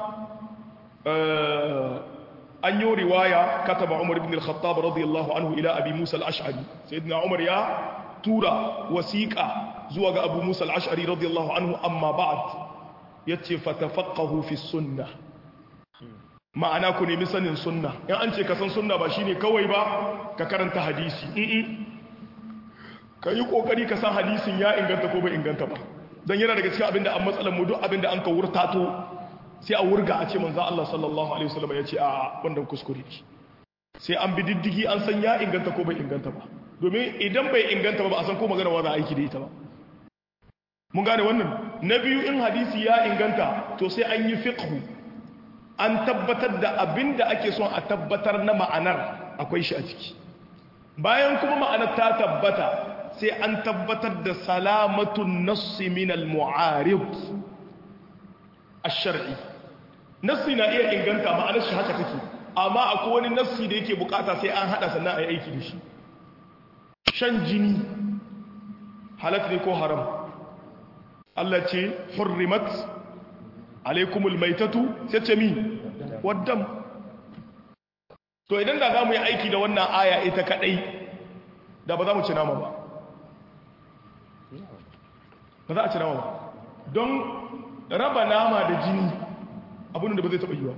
an yi riwaya kataba Umar ibn al-Khattab radiyallahu anhu ila Abi Musa al-Ash'ari Sayyidina Umar ya tura wasiqa zuwa ga Abu Musa al-Ash'ari radiyallahu anhu amma ba'd yace fatafaqahu fi sunnah ma'ana ku nemi sanin sunna in an ce ka san sunna ba shine kawai ba ka karanta hadisi ka yi kokari ka san hadisin ya inganta ko bai inganta ba don yana daga cikin abinda an matsalar mu duk abinda an ka wurtato sai a wurga a ce manzo Allah sallallahu alaihi wasallam ya ce a wannan kuskure ne sai an bi diddigi an san ya inganta ko bai inganta ba domin idan bai inganta ba ba a san ko magana wa za aiki da ita ba mun gane wannan na biyu in hadisi ya inganta to sai an yi fiqhu an tabbatar da abin da ake son a tabbatar na ma'anar akwai shi a ciki bayan kuma ma'anar ta tabbata sai an tabbatar da salamatun nassi min al-mu'arib ash-shar'i nassi na iya inganta ma'anar shi haka take amma akwai wani nassi da yake bukata sai an hada sannan a yi aiki da shi shan jini halak ne ko haram Allah ce hurrimat alaikumul maitatu sai ce mi waddam to idan da za mu yi aiki da wannan aya ita kadai da ba za mu ci nama ba ba za a ci nama ba don raba nama da jini abin da ba zai taɓa yiwa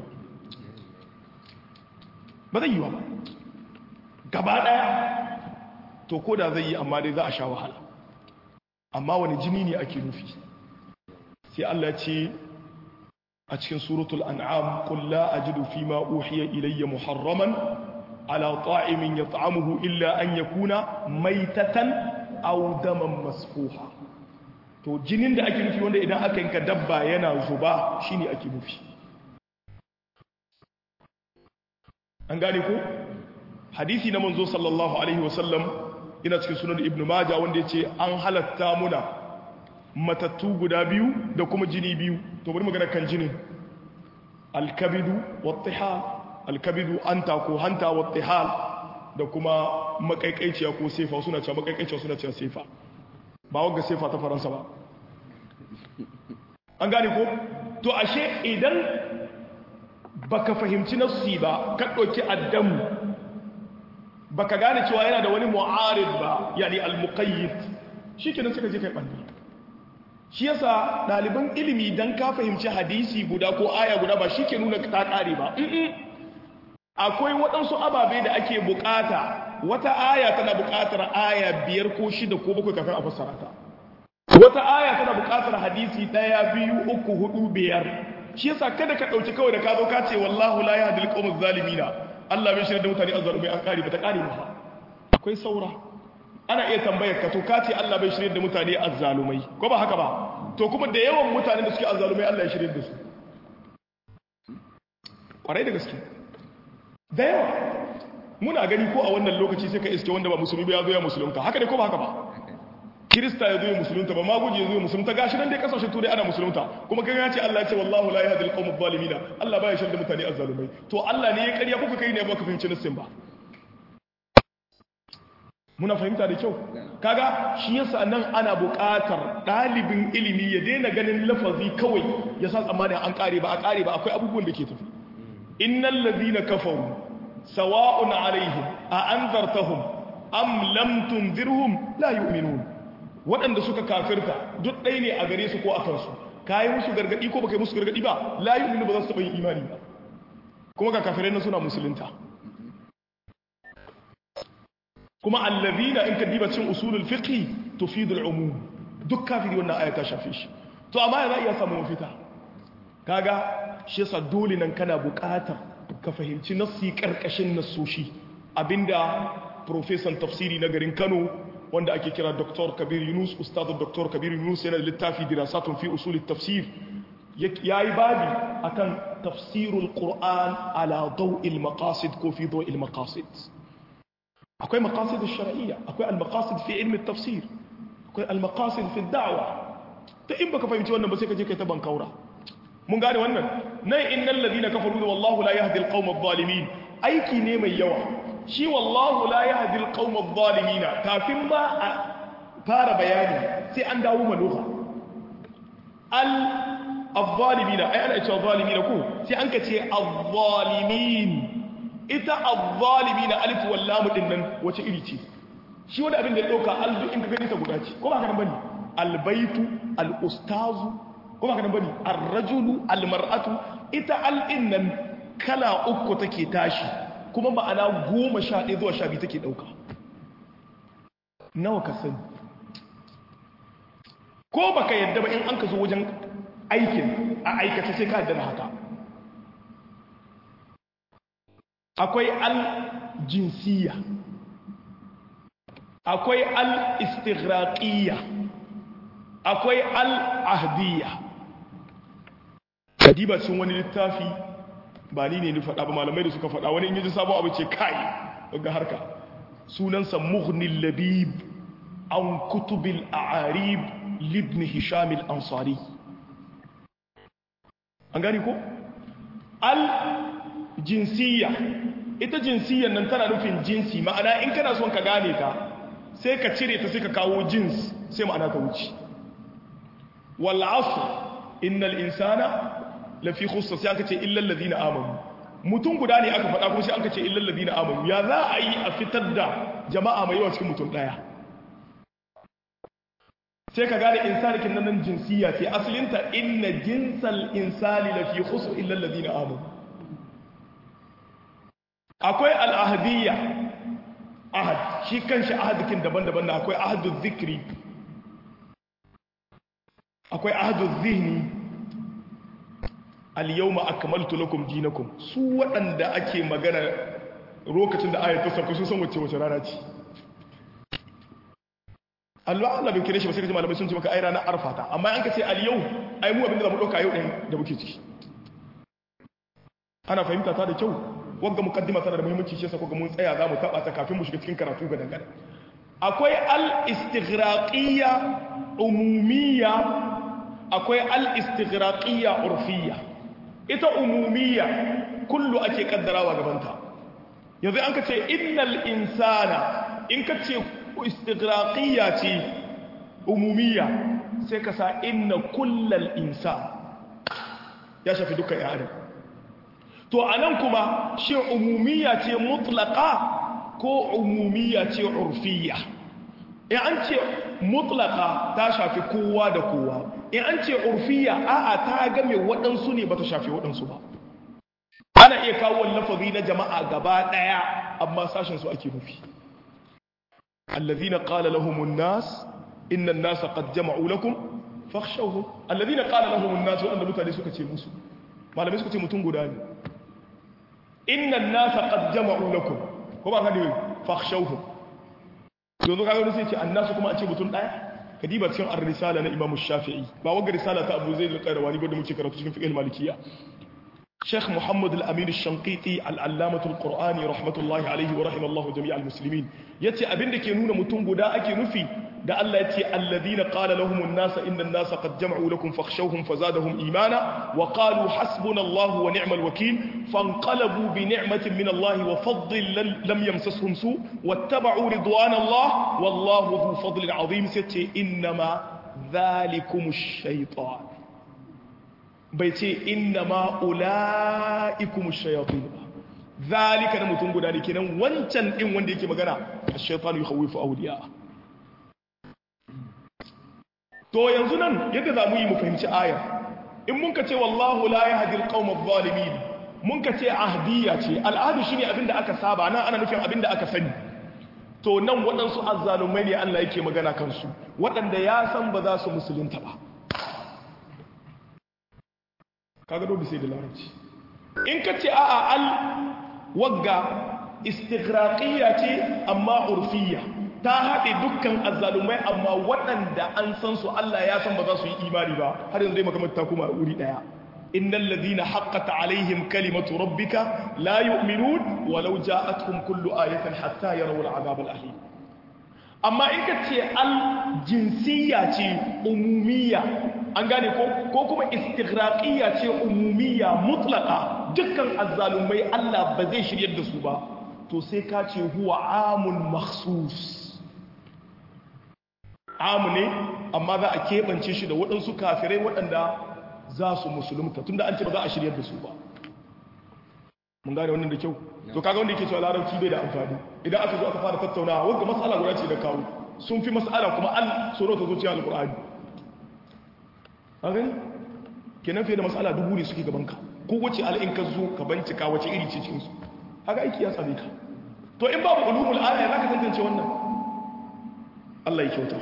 ba zai yiwa ba gaba ɗaya to ko da zai yi amma dai za a sha wahala amma wani jini ne ake nufi sai Allah ce a cikin suratul an'am qul la ajidu fima uhiya ilayya muharraman ala ta'imin yat'amuhu illa an yakuna maitatan aw daman masfuha to jinin da ake nufi wanda idan aka yanka dabba yana zuba shine ake nufi an gane ko hadisi na manzo sallallahu alaihi wasallam ina cikin sunan ibnu majah wanda yace an halatta muna matattu guda biyu da kuma jini biyu to bari magana kan jinin alkabidu wattihal alkabidu anta ko hanta wattihal da kuma makaikaiciya ko sefa suna cewa makaikaiciya suna cewa sefa ba wanga sefa ta faransa ba an gane ko to ashe idan baka fahimci nafsi ba ka ɗauki addamu baka gane cewa yana da wani mu'arid ba yani al-muqayyid shikenan suka je kai banda shi yasa ɗaliban ilimi dan ka fahimci hadisi guda ko aya guda ba shike nuna ta ƙare ba akwai waɗansu ababe da ake bukata wata aya tana bukatar aya biyar ko shida ko bakwai kafin a fassara ta wata aya tana bukatar hadisi ɗaya biyu uku hudu biyar shi yasa kada ka ɗauki kawai da ka zo ka ce wallahu la yahdi al-qawm zalimina Allah bai shirya da mutane azzalumai an kare ba ta kare ba akwai saura ana iya tambayar ka to ka ce Allah bai shirya da mutane azzalumai ko ba haka ba to kuma da yawan mutane da suke azzalumai Allah ya shirya da su kwarai da gaske da yawa muna gani ko a wannan lokaci sai ka iske wanda ba musulmi ba ya zo ya musulunta haka ne ko ba haka ba kirista ya zo ya musulunta ba maguji ya zo ya musulunta gashi nan dai kasashen turai ana musulunta kuma kan ya ce Allah ya ce wallahu la yahdi al-qawm adh-dhalimin Allah baya shirya da mutane azzalumai to Allah ne ya ƙarya kuka kai ne ba ka fahimci nassin ba muna fahimta da kyau kaga shi yasa nan ana buƙatar ɗalibin ilimi ya daina ganin lafazi kawai ya sa tsammanin an ƙare ba a ƙare ba akwai abubuwan da ke tafi innal ladhina kafaru sawa'un alaihim a anzartahum am lam tunzirhum la yu'minun waɗanda suka kafirta duk ɗaya ne a gare su ko a kansu kayi musu gargadi ko baka yi musu gargadi ba la yu'minu ba za su taɓa yin imani ba kuma ga kafirai na suna musulunta kuma allazina in ka diba cikin usulul fiqh tufidul umum duk kafiri wannan aya ta shafe shi to amma yana iya samu mafita kaga shi yasa dole nan kana buƙatar ka fahimci nassi karkashin nassoshi abinda profesan tafsiri na garin Kano wanda ake kira Dr. Kabir Yunus Ustaz Dr. Kabir Yunus yana da littafi dirasatun fi usul tafsir yayi babi akan tafsirul Qur'an ala daw'il maqasid ko fi daw'il maqasid akwai maqasid ash-shar'iyya akwai al-maqasid fi ilmi at-tafsir akwai al-maqasid fi ad-da'wa ta in baka fahimci wannan ba sai ka je kai ta bankaura mun gane wannan nan innal ladina kafaru wallahu la yahdi al-qawm adh-dhalimin aiki ne mai yawa shi wallahu la yahdi al-qawm adh-dhalimin kafin ba a fara bayani sai an dawo maluha al adh-dhalimin ai ana cewa dhalimin ko sai an ka ce adh-dhalimin ita adh-dhalimin alif wal lam din nan wace iri ce shi wani abin da ya dauka aldu in ka gani ta guda ce ko ba ka nan bane al-baitu al-ustazu ko ba ka nan bane ar-rajulu al-mar'atu ita al nan kala uku take tashi kuma ma'ana goma sha ɗaya zuwa sha biyu take ɗauka nawa ka sani ko baka yadda ba in an ka zo wajen aikin a aikace sai ka yadda da haka akwai al-jinsiyya akwai al-istighraqiyya akwai al-ahdiyya kadiba cin wani littafi ba ni ne ni faɗa ba malamai da suka faɗa wani in yaji sabon abu ce kai ga harka sunansa mughnil labib an kutubil a'arib libn hisham al-ansari an gani ko al jinsiyya ita jinsiyyan nan tana nufin jinsi ma'ana in kana son ka gane ta sai ka cire ta sai ka kawo jins sai ma'ana ka wuce wal asr innal insana lafi khussa sai aka ce illal ladina amanu mutum guda ne aka faɗa kuma sai aka ce illal ladina amanu ya za a yi a fitar da jama'a mai yawa cikin mutum daya sai ka gane insanikin nan jinsiya ce asalinta inna jinsal insani lafi khusr illal ladina amanu akwai al'ahadiyya ahad shi kanshi ahadikin daban-daban da akwai ahadul zikri akwai ahadul zihni al-yawma akmaltu lakum dinakum su waɗanda ake magana lokacin da ayatu sauka sun san wacce wace rana ce Allah Allah bin kire shi ba sai kaji malamai sun ce maka ai ranar arfata amma an ka ce al-yau ai mu abinda zamu dauka yau din da muke ciki ana fahimta ta da kyau wagga mukaddima tana da muhimmanci shi yasa kuga mun tsaya zamu taba ta kafin mu shiga cikin karatu ga dangane akwai al-istighraqiyya umumiyya akwai al-istighraqiyya urfiyya ita umumiyya kullu ake kaddarawa gabanta yanzu an kace innal insana in kace istighraqiyya ce umumiyya sai ka sa inna kullal insan ya shafi dukkan ya adam to anan kuma shi umumiyya ce mutlaqa ko umumiyya ce urfiyya in an ce mutlaqa ta shafi kowa da kowa in an ce urfiyya a'a ta game waɗansu ne ba ta shafi waɗansu ba ana iya kawo lafazi na jama'a gaba ɗaya amma sashen su ake nufi allazina qala lahumun nas inna an-nasa qad jama'u lakum fakhshawhum allazina qala lahumun nas wanda mutane suka ce musu malamai suka ce mutum guda ne inna an-nasa qad jama'u lakum ko ba ka ne fakhshawhum yanzu kaga wani sai ce annasu kuma a ce mutum daya kadiba cikin ar-risala na Imam Shafi'i ba wanga risala ta Abu Zaid al-Qayrawani ba da muke karatu cikin fiqh al-Malikiyya Sheikh Muhammad al-Amin al-Shanqiti al-Allamah al-Qur'ani rahmatullahi alayhi wa rahimallahu jami' al-muslimin yace abinda ke nuna mutum guda ake nufi da Allah yace alladhina qala lahum an-nas inna an-nasa qad jama'u lakum fakhshawhum fazadahum imana wa qalu hasbunallahu wa ni'mal wakeel fanqalabu bi ni'matin min Allah wa fadlin lam yamsashum su wattaba'u ridwana Allah wallahu dhu fadlin 'azim sace innama dhalikum ash-shaytan bai ce inna ma ula'ikum shayatin ba zalika da mutum guda ne kenan wancan din wanda yake magana ash-shaytanu yukhawifu awliya to yanzu nan yadda za mu yi mu fahimci ayar in mun ka ce wallahu la yahdi al-qawm adh-dhalimin mun ka ce ahdiyya ce al'adu shine abinda aka saba nan ana nufin abinda aka sani to nan waɗansu azzalumai ne Allah yake magana kansu waɗanda ya san ba za su musulunta ba kaga dole sai da larabci in ka ce a'a al wagga istighraqiyya ce amma urfiyya ta haɗe dukkan azzalumai amma waɗanda an san su Allah ya san ba za su yi imani ba har yanzu dai makamata ta kuma wuri ɗaya innal ladina haqqat alaihim kalimatu rabbika la yu'minun walau ja'atuhum kullu ayatin hatta yarawu al'azab al'alim amma in ka ce al jinsiyya ce umumiyya an gane ko ko kuma istighraqiyya ce umumiyya mutlaqa dukkan azzalumai Allah ba zai shiryar da su ba to sai ka ce huwa amun makhsus amu ne amma za a keɓance shi da waɗansu kafirai waɗanda za su musulunta tunda an ce ba za a shiryar da su ba mun gane wannan da kyau to kaga wanda yake cewa larabci bai da amfani idan aka zo aka fara tattaunawa wanda mas'ala guda ce da kawo sun fi mas'ala kuma an tsoro ta zo cikin alqur'ani a gani kenan fiye da mas'ala dubu ne suke gaban ka ko wace al'in ka zo ka bincika wace iri ce cikin su haka aiki ya same ka to in babu ulumul aya zaka tantance wannan Allah ya kyauta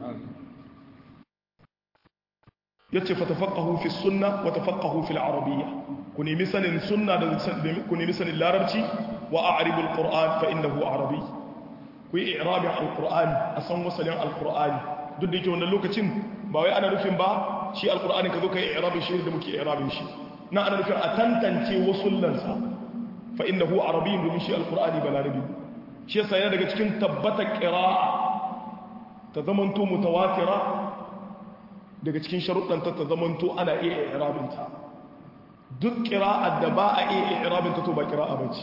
yace fatafaqahu fi sunna wa tafaqahu fil arabiyya ku nemi sanin sunna da ku nemi sanin larabci wa a'ribu alquran fa innahu arabi ku yi i'rabin alquran a san wasalin alqurani duk da yake wannan lokacin ba wai ana nufin ba shi alqurani ka zo kai i'rabin shi da muke i'rabin shi na ana nufin a tantance wasullansa fa innahu arabiyyun domin shi alqurani balarabi shi yasa yana daga cikin tabbatar qira'a ta zamanto mutawatira daga cikin sharuɗanta ta zamanto ana iya i'rabinta duk qira'ar da ba a iya i'rabinta to ba qira'a bace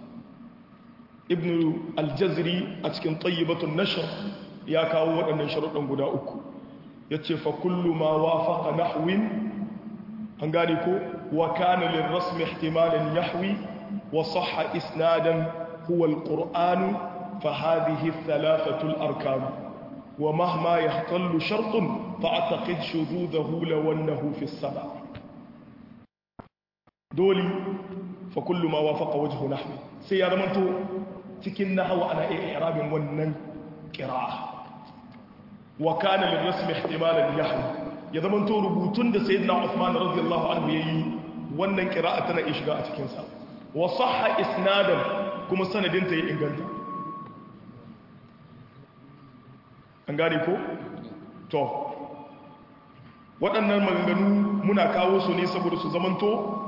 ibn al-jazri a cikin tayyibatun nashr ya kawo waɗannan sharuɗan guda uku yace fa kullu ma wafaqa nahwin an gane ko wa kana lirrasm ihtimalan yahwi wa sahha isnadan huwa al-qur'an fa hadhihi thalathatu al-arkan wa mahma yahtallu shartun fa'taqid shududahu law annahu fi as-sab'a dole fa kullu ma wafaqa wajhu nahwi sai ya zamanto cikin nahwa ana iya i'rabin wannan qira'a wa kana lirrasm ihtimalan yahwi ya zamanto rubutun da sayyidina Uthman radiyallahu anhu yayi wannan qira'a tana iya shiga a cikin sa wa sahha isnadan kuma sanadin ta yi inganta an gane ko to waɗannan maganganu muna kawo su ne saboda su zamanto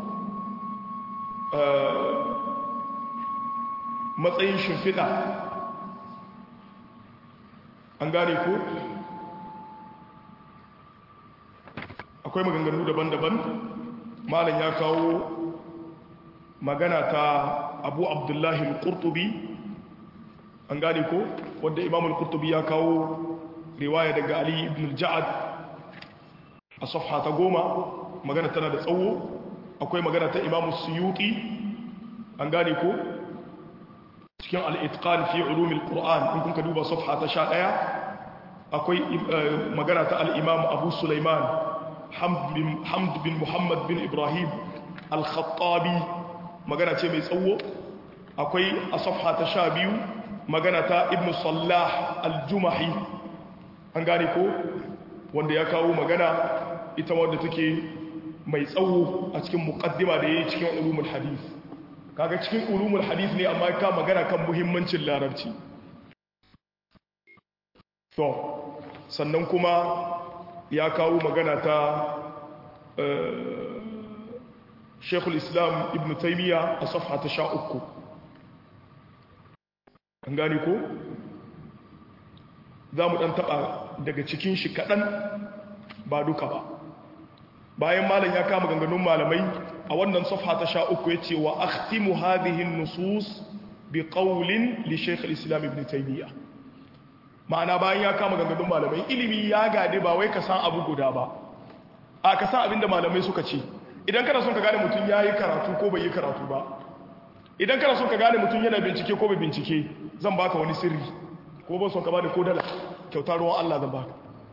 matsayin shimfiɗa an gane ko akwai maganganu daban-daban malam ya kawo magana ta abu abdullahi al-qurtubi an gane ko wadda imam al-qurtubi ya kawo riwaya daga ali ibn al-ja'ad a safha ta goma magana tana da tsawo akwai magana ta imam suyuti an gane ko cikin al-itqan fi ulum al-qur'an in kun ka duba safha ta 11 akwai magana ta al-imam abu sulaiman hamd bin muhammad bin ibrahim al-khattabi magana ce mai tsawo akwai a safha ta sha biyu magana ta ibn sallah al-jumahi an gane ko wanda ya kawo magana ita wadda take mai tsawo a cikin muqaddima da yayi cikin ulumul hadith kaga cikin ulumul hadith ne amma ka magana kan muhimmancin larabci to sannan kuma ya kawo magana ta shekul islam ibn taimiyya a safha ta sha uku an gani ko za mu ɗan taɓa daga cikin shi kaɗan ba duka ba bayan malam ya kama ganganun malamai a wannan safha ta sha uku ya ce wa akhtimu hadhihin nusus bi qawlin li shaykh al-islam ibn taimiyya ma'ana bayan ya kama ganganun malamai ilimi ya gade ba wai ka san abu guda ba a ka san abinda malamai suka ce idan kana son ka gane mutum ya yi karatu ko bai yi karatu ba idan kana son ka gane mutum yana bincike ko bai bincike zan baka wani sirri ko ban son ka bani ko dala kyauta ruwan Allah zan baka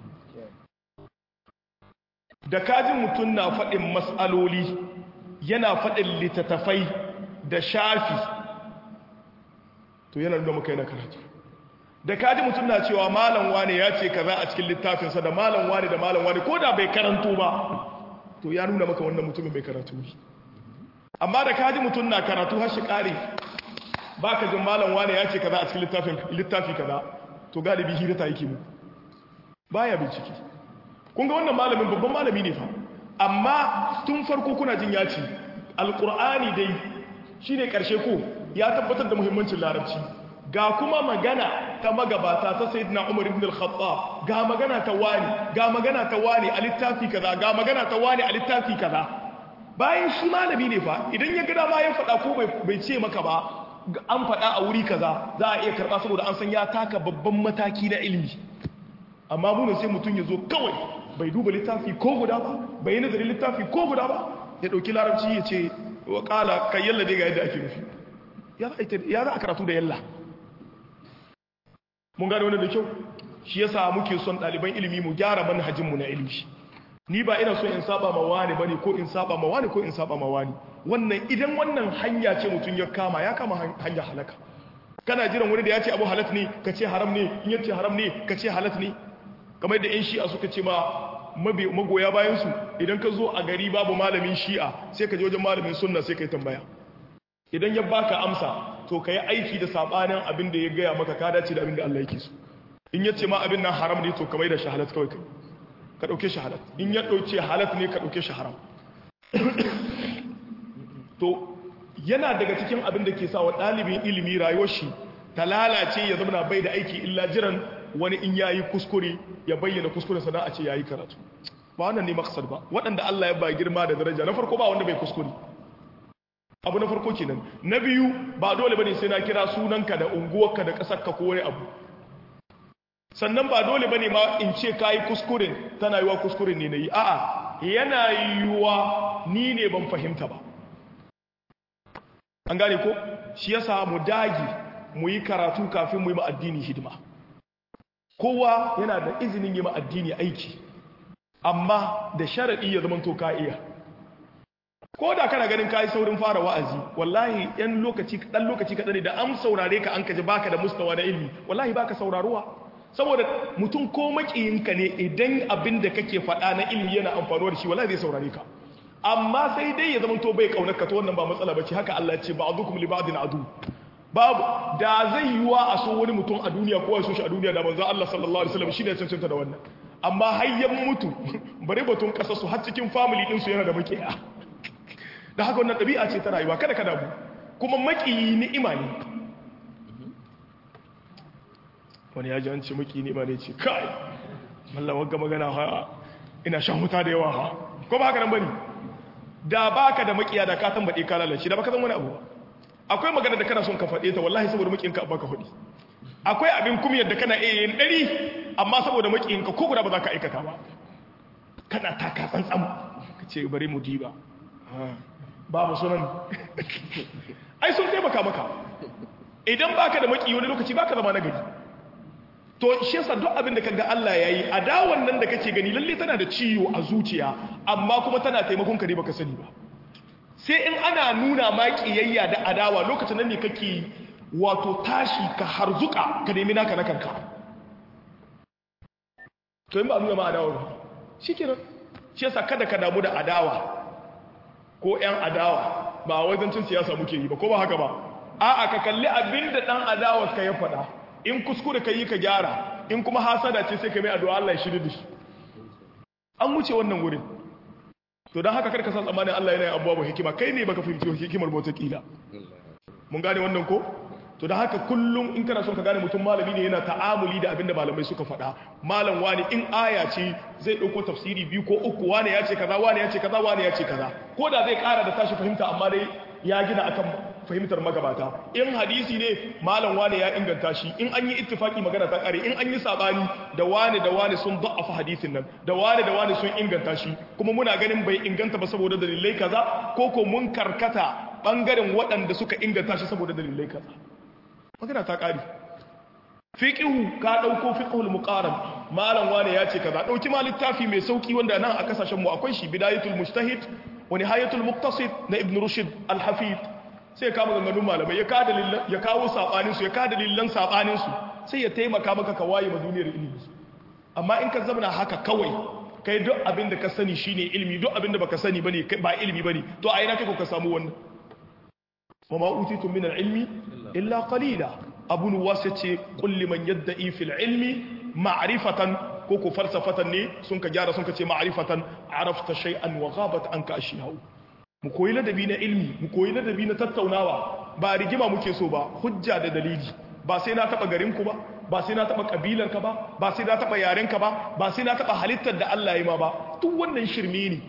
da kajin mutum na faɗin matsaloli yana faɗin littattafai da shafi to yana nuna maka yana karatu da kaji mutum na cewa malam wane ya ce kaza a cikin littafinsa da malam wane da malam wane ko da bai karanto ba to ya nuna maka wannan mutumin bai karatu ne amma da kaji mutum na karatu har shi kare ba ka jin malam wane ya ce kaza a cikin littafin littafi kaza to galibi hira ta yake muku baya bincike kun ga wannan malamin babban malami ne fa amma tun farko kuna jin ya ce alqur'ani dai shine karshe ko ya tabbatar da muhimmancin larabci ga kuma magana ta magabata ta sayyidina Umar ibn al-Khattab ga magana ta wani ga magana ta wani a littafi kaza ga magana ta wani a littafi kaza bayan shi malami ne fa idan ya ga dama ya faɗa ko bai ce maka ba an faɗa a wuri kaza za a iya karɓa saboda an san ya taka babban mataki na ilimi amma munin sai mutum ya zo kawai bai duba littafi ko guda ba bai yi nazarin littafi ko guda ba ya ɗauki larabci ya ce wa ƙala kan yalla dai ga yadda ake nufi ya za a karatu da yalla mun gane wani da kyau shi yasa muke son ɗaliban ilimi mu gyara manhajinmu na ilimi ni ba ina so in saba ma wani bane ko in saba ma wani ko in saba ma wani wannan idan wannan hanya ce mutum ya kama ya kama hanya halaka kana jiran wani da ya ce abu halat ne ka ce haram ne in yace haram ne ka ce halat ne kamar da yan shi'a suka ce ma magoya bayan su idan ka zo a gari babu malamin shi'a sai ka je wajen malamin sunna sai ka yi tambaya idan ya baka amsa to ka yi aiki da sabanin abin da ya gaya maka ka dace da abin da Allah yake so in yace ma abin nan haram ne to kamar da shahalat kawai kai ka dauke shahalat in ya dauke halat ne ka dauke shi haram to yana daga cikin abin da ke sa wa ɗalibin ilimi rayuwar shi ta lalace ya zama bai da aiki illa jiran wani in yayi kuskure ya bayyana kuskuren sana a ce yayi karatu ba wannan ne maksad ba waɗanda Allah ya ba girma da daraja na farko ba wanda bai kuskure abu na farko kenan na biyu ba dole bane sai na kira sunanka da unguwarka da ƙasarka ko wani abu sannan ba dole bane ma in ce kayi kuskuren tana yiwa kuskuren ne nayi a'a yana yiwa ni ne ban fahimta ba an gane ko shi yasa mu dagi mu yi karatu kafin mu yi ma addini hidima kowa yana da izinin yi ma addini aiki amma da sharadi ya zama to ka iya ko da kana ganin kayi saurin fara wa'azi wallahi yan lokaci dan lokaci kadan ne da an saurare ka an kaji baka da mustawa na ilimi wallahi baka sauraruwa saboda mutum ko makiyinka ne idan abin da kake faɗa na ilimi yana amfanuwa da shi wallahi zai saurare ka amma sai dai ya zama to bai kaunar ka to wannan ba matsala bace haka Allah ya ce ba'dukum li ba'din adu babu da zai yiwa a so wani mutum a duniya ko ya so shi a duniya da manzo Allah sallallahu alaihi wasallam shine cancanta da wannan amma hayyan mutu bare batun kasar su har cikin family din su yana da makiya da haka wannan ɗabi'a ce ta rayuwa kada ka damu kuma makiyi ni'ima ne wani ya ji an ce makiyi ni'ima ne ce kai mallan wagga magana ha ina shan wuta da yawa ha ko ba haka nan bane da baka da makiya da ka tambaye ka lalace da baka san wani abu akwai magana da kana son ka faɗe ta wallahi saboda makiyinka baka faɗi akwai abin kumiyar da kana iya yin ɗari amma saboda makiyinka ko guda ba za ka aikata ba kana taka tsantsan ka ce bari mu diba babu sunan ai sun taimaka maka idan baka da maki wani lokaci baka zama nagari to shi yasa duk abin da kaga Allah yayi adawan nan da kake gani lalle tana da ciwo a zuciya amma kuma tana taimakon ka ne baka sani ba sai in ana nuna ma kiyayya da adawa lokacin nan ne kake wato tashi ka harzuka ka nemi naka na kanka to in ba nuna ma adawa ba shikenan shi yasa kada ka damu da adawa ko 'yan adawa ba wajen cin siyasa muke yi ba ko ba haka ba a'a ka kalli abin da ɗan adawa ka ya faɗa in kuskure ka yi ka gyara in kuma hasada ce sai ka mai addu'a Allah ya shirya da shi an wuce wannan wurin to don haka karka san tsammanin Allah yana yin abubuwa ba hikima kai ne baka fahimci hikimar bauta kila mun gane wannan ko to da haka kullum in kana son ka gane mutum malami ne yana ta'amuli da abinda malamai suka faɗa malam wani in aya ce zai ɗauko tafsiri biyu ko uku wani ya ce kaza wani ya ce kaza wani ya ce kaza ko da zai ƙara da tashi fahimta amma dai ya gina akan fahimtar magabata in hadisi ne malam wani ya inganta shi in an yi ittifaki magana ta ƙare in an yi sabani da wani da wani sun da'afa hadisin nan da wani da wani sun inganta shi kuma muna ganin bai inganta ba saboda dalilai kaza ko ko mun karkata bangaren waɗanda suka inganta shi saboda dalilai kaza magana ta ƙari fiƙihu ka ɗauko fiƙihul muƙaram malam wane ya ce kaza ɗauki ma littafi mai sauƙi wanda nan a kasashenmu akwai shi bidayatul mujtahid wa nihayatul muqtasid na ibn rushd al-hafid sai ya kama ganganun malamai ya kawo saɓanin su ya kawo dalilan saɓanin su sai ya taimaka maka ka waye ma duniyar ilimi amma in ka zamana haka kawai kai duk abin da ka sani shine ilimi duk abin da baka sani bane ba ilimi bane to a ina kai ko ka samu wannan wa ma utitu min al-ilmi illa qalila abun wasa ce qul liman yad'i fil ilmi ma'rifatan ko ko falsafatan ne sun ka gyara sun ka ce ma'rifatan arafta shay'an wa ghabat anka ashiyahu mu koyi ladabi na ilmi mu koyi ladabi na tattaunawa ba rigima muke so ba hujja da dalili ba sai na taba garin ku ba ba sai na taba kabilar ka ba ba sai na taba yaren ka ba ba sai na taba halittar da Allah ya ma ba duk wannan shirme ne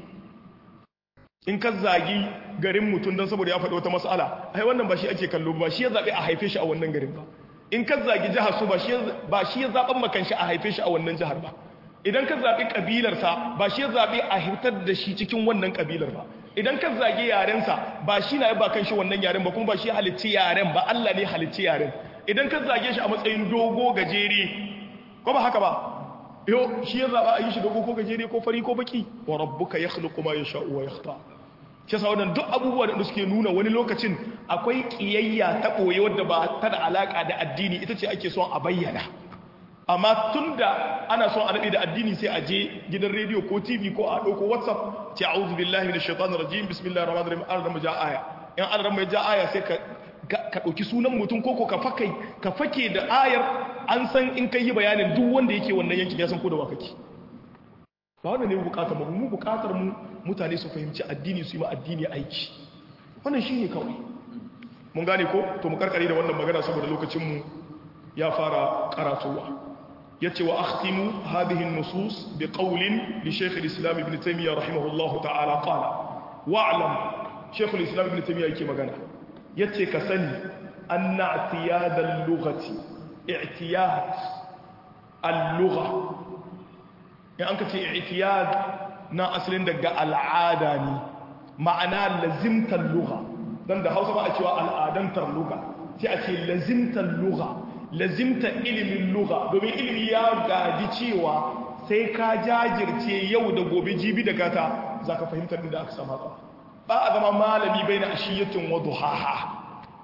in ka zagi garin mutum don saboda ya faɗi wata mas'ala ai wannan ba shi ake kallo ba shi ya zaɓi a haife shi a wannan garin ba in ka zagi jihar su ba shi ya zaɓen makan shi a haife shi a wannan jihar ba idan ka zaɓi ƙabilarsa ba shi ya zaɓi a hitar da shi cikin wannan ƙabilar ba idan ka zagi yarensa ba shi na ba kan shi wannan yaren ba kuma ba shi halicci yaren ba Allah ne halicci yaren idan ka zage shi a matsayin dogo gajere ko ba haka ba yo shi ya zaɓa a yi shi dogo ko gajere ko fari ko baki wa rabbuka yakhluqu ma yasha'u wa yakhtar shi yasa wannan duk abubuwa da suke nuna wani lokacin akwai kiyayya ta boye wadda ba ta da alaka da addini ita ce ake son a bayyana amma tunda ana son a da addini sai a je gidan rediyo ko tv ko a ɗauko whatsapp ce a'udhu billahi minash shaitanir rajim bismillahir rahmanir rahim an rama ja aya in an rama ja aya sai ka ka ɗauki sunan mutum koko ka fakai ka fake da ayar an san in kai yi bayanin duk wanda yake wannan yankin ya san ko da wa kake ba wannan ne bukatar mu mu bukatar mu mutane su fahimci addini su yi ma addini aiki wannan shine kawai mun gane ko to mu karkare da wannan magana saboda lokacin mu ya fara karatuwa yace wa akhtimu hadhihi an-nusus bi qawlin li shaykh al-islam ibn taymiyyah rahimahullahu ta'ala qala wa'lam shaykh al-islam ibn taymiyyah yake magana yace ka sani anna i'tiyad al-lughati i'tiyad al-lugha in an ka ce i'tiyad na asalin daga al'ada ne ma'ana lazimtar lugha dan da Hausa ba a cewa al'adantar lugha sai a ce lazimtar lugha lazimtar ilimin lugha domin ilimi ya gaji cewa sai ka jajirce yau da gobe jibi da gata zaka fahimtar inda aka sama ba ba a zama malami baina ashiyatin wa duhaha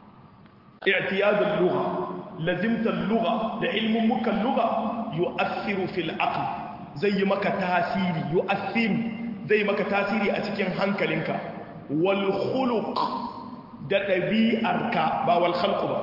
i'tiyad al-lugha lazimtar lugha da ilmin mukan lugha yu'athiru fil aql zai yi maka tasiri yu'athiru zai maka tasiri a cikin hankalinka wal khuluq da ɗabi'arka ba wal khalq ba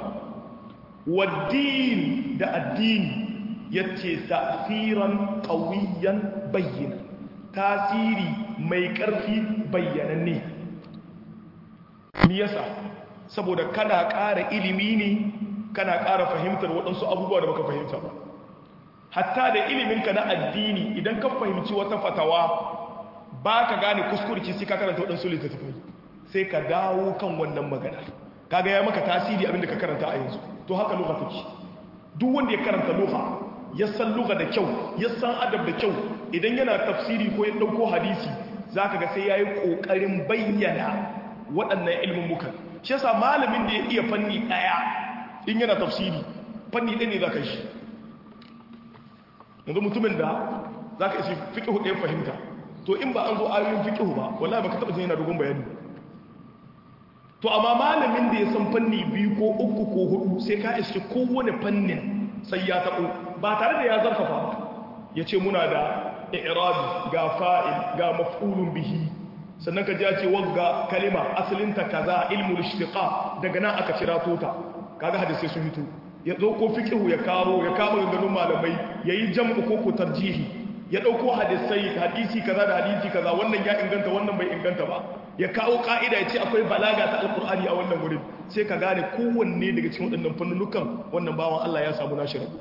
waddin da addini yace ta'siran qawiyan bayyana tasiri mai ƙarfi bayyananne me yasa saboda kana ƙara ilimi ne kana ƙara fahimtar waɗansu abubuwa da baka fahimta ba hatta da iliminka na addini idan ka fahimci wata fatawa ba ka gane kuskurci sai ka karanta waɗansu littattafai sai ka dawo kan wannan magana kaga ya maka tasiri abinda ka karanta a yanzu to haka lugha take duk wanda ya karanta lugha ya san lugha da kyau ya san adab da kyau idan yana tafsiri ko ya dauko hadisi zaka ga sai yayi kokarin bayyana waɗannan ilmin mukan shi yasa malamin da ya iya fanni daya in yana tafsiri fanni ɗaya ne zaka shi yanzu mutumin da za ka isi fiƙihu ɗaya fahimta to in ba an zo ayoyin fiƙihu ba wallahi ba ka taɓa jin yana dogon bayani to amma malamin da ya san fanni biyu ko uku ko hudu sai ka iske kowane fannin sai ya taɓo ba tare da ya zarfafa ba ya ce muna da i'rabi ga fa'il ga maf'ulun bihi sannan ka ji ce wagga kalima asalinta kaza ilmul ishtiqa daga nan aka cira tota kaga hadisi sun hito ya zo ko fiqhu ya kawo ya kama ganganun malamai yayi jam'u ko ko tarjihi ya dauko hadisai hadisi kaza da hadisi kaza wannan ya inganta wannan bai inganta ba ya kawo ka'ida ya ce akwai balaga ta alqur'ani a wannan wurin sai ka gane kowanne daga cikin waɗannan fannunukan wannan bawan Allah ya samu nashi rabu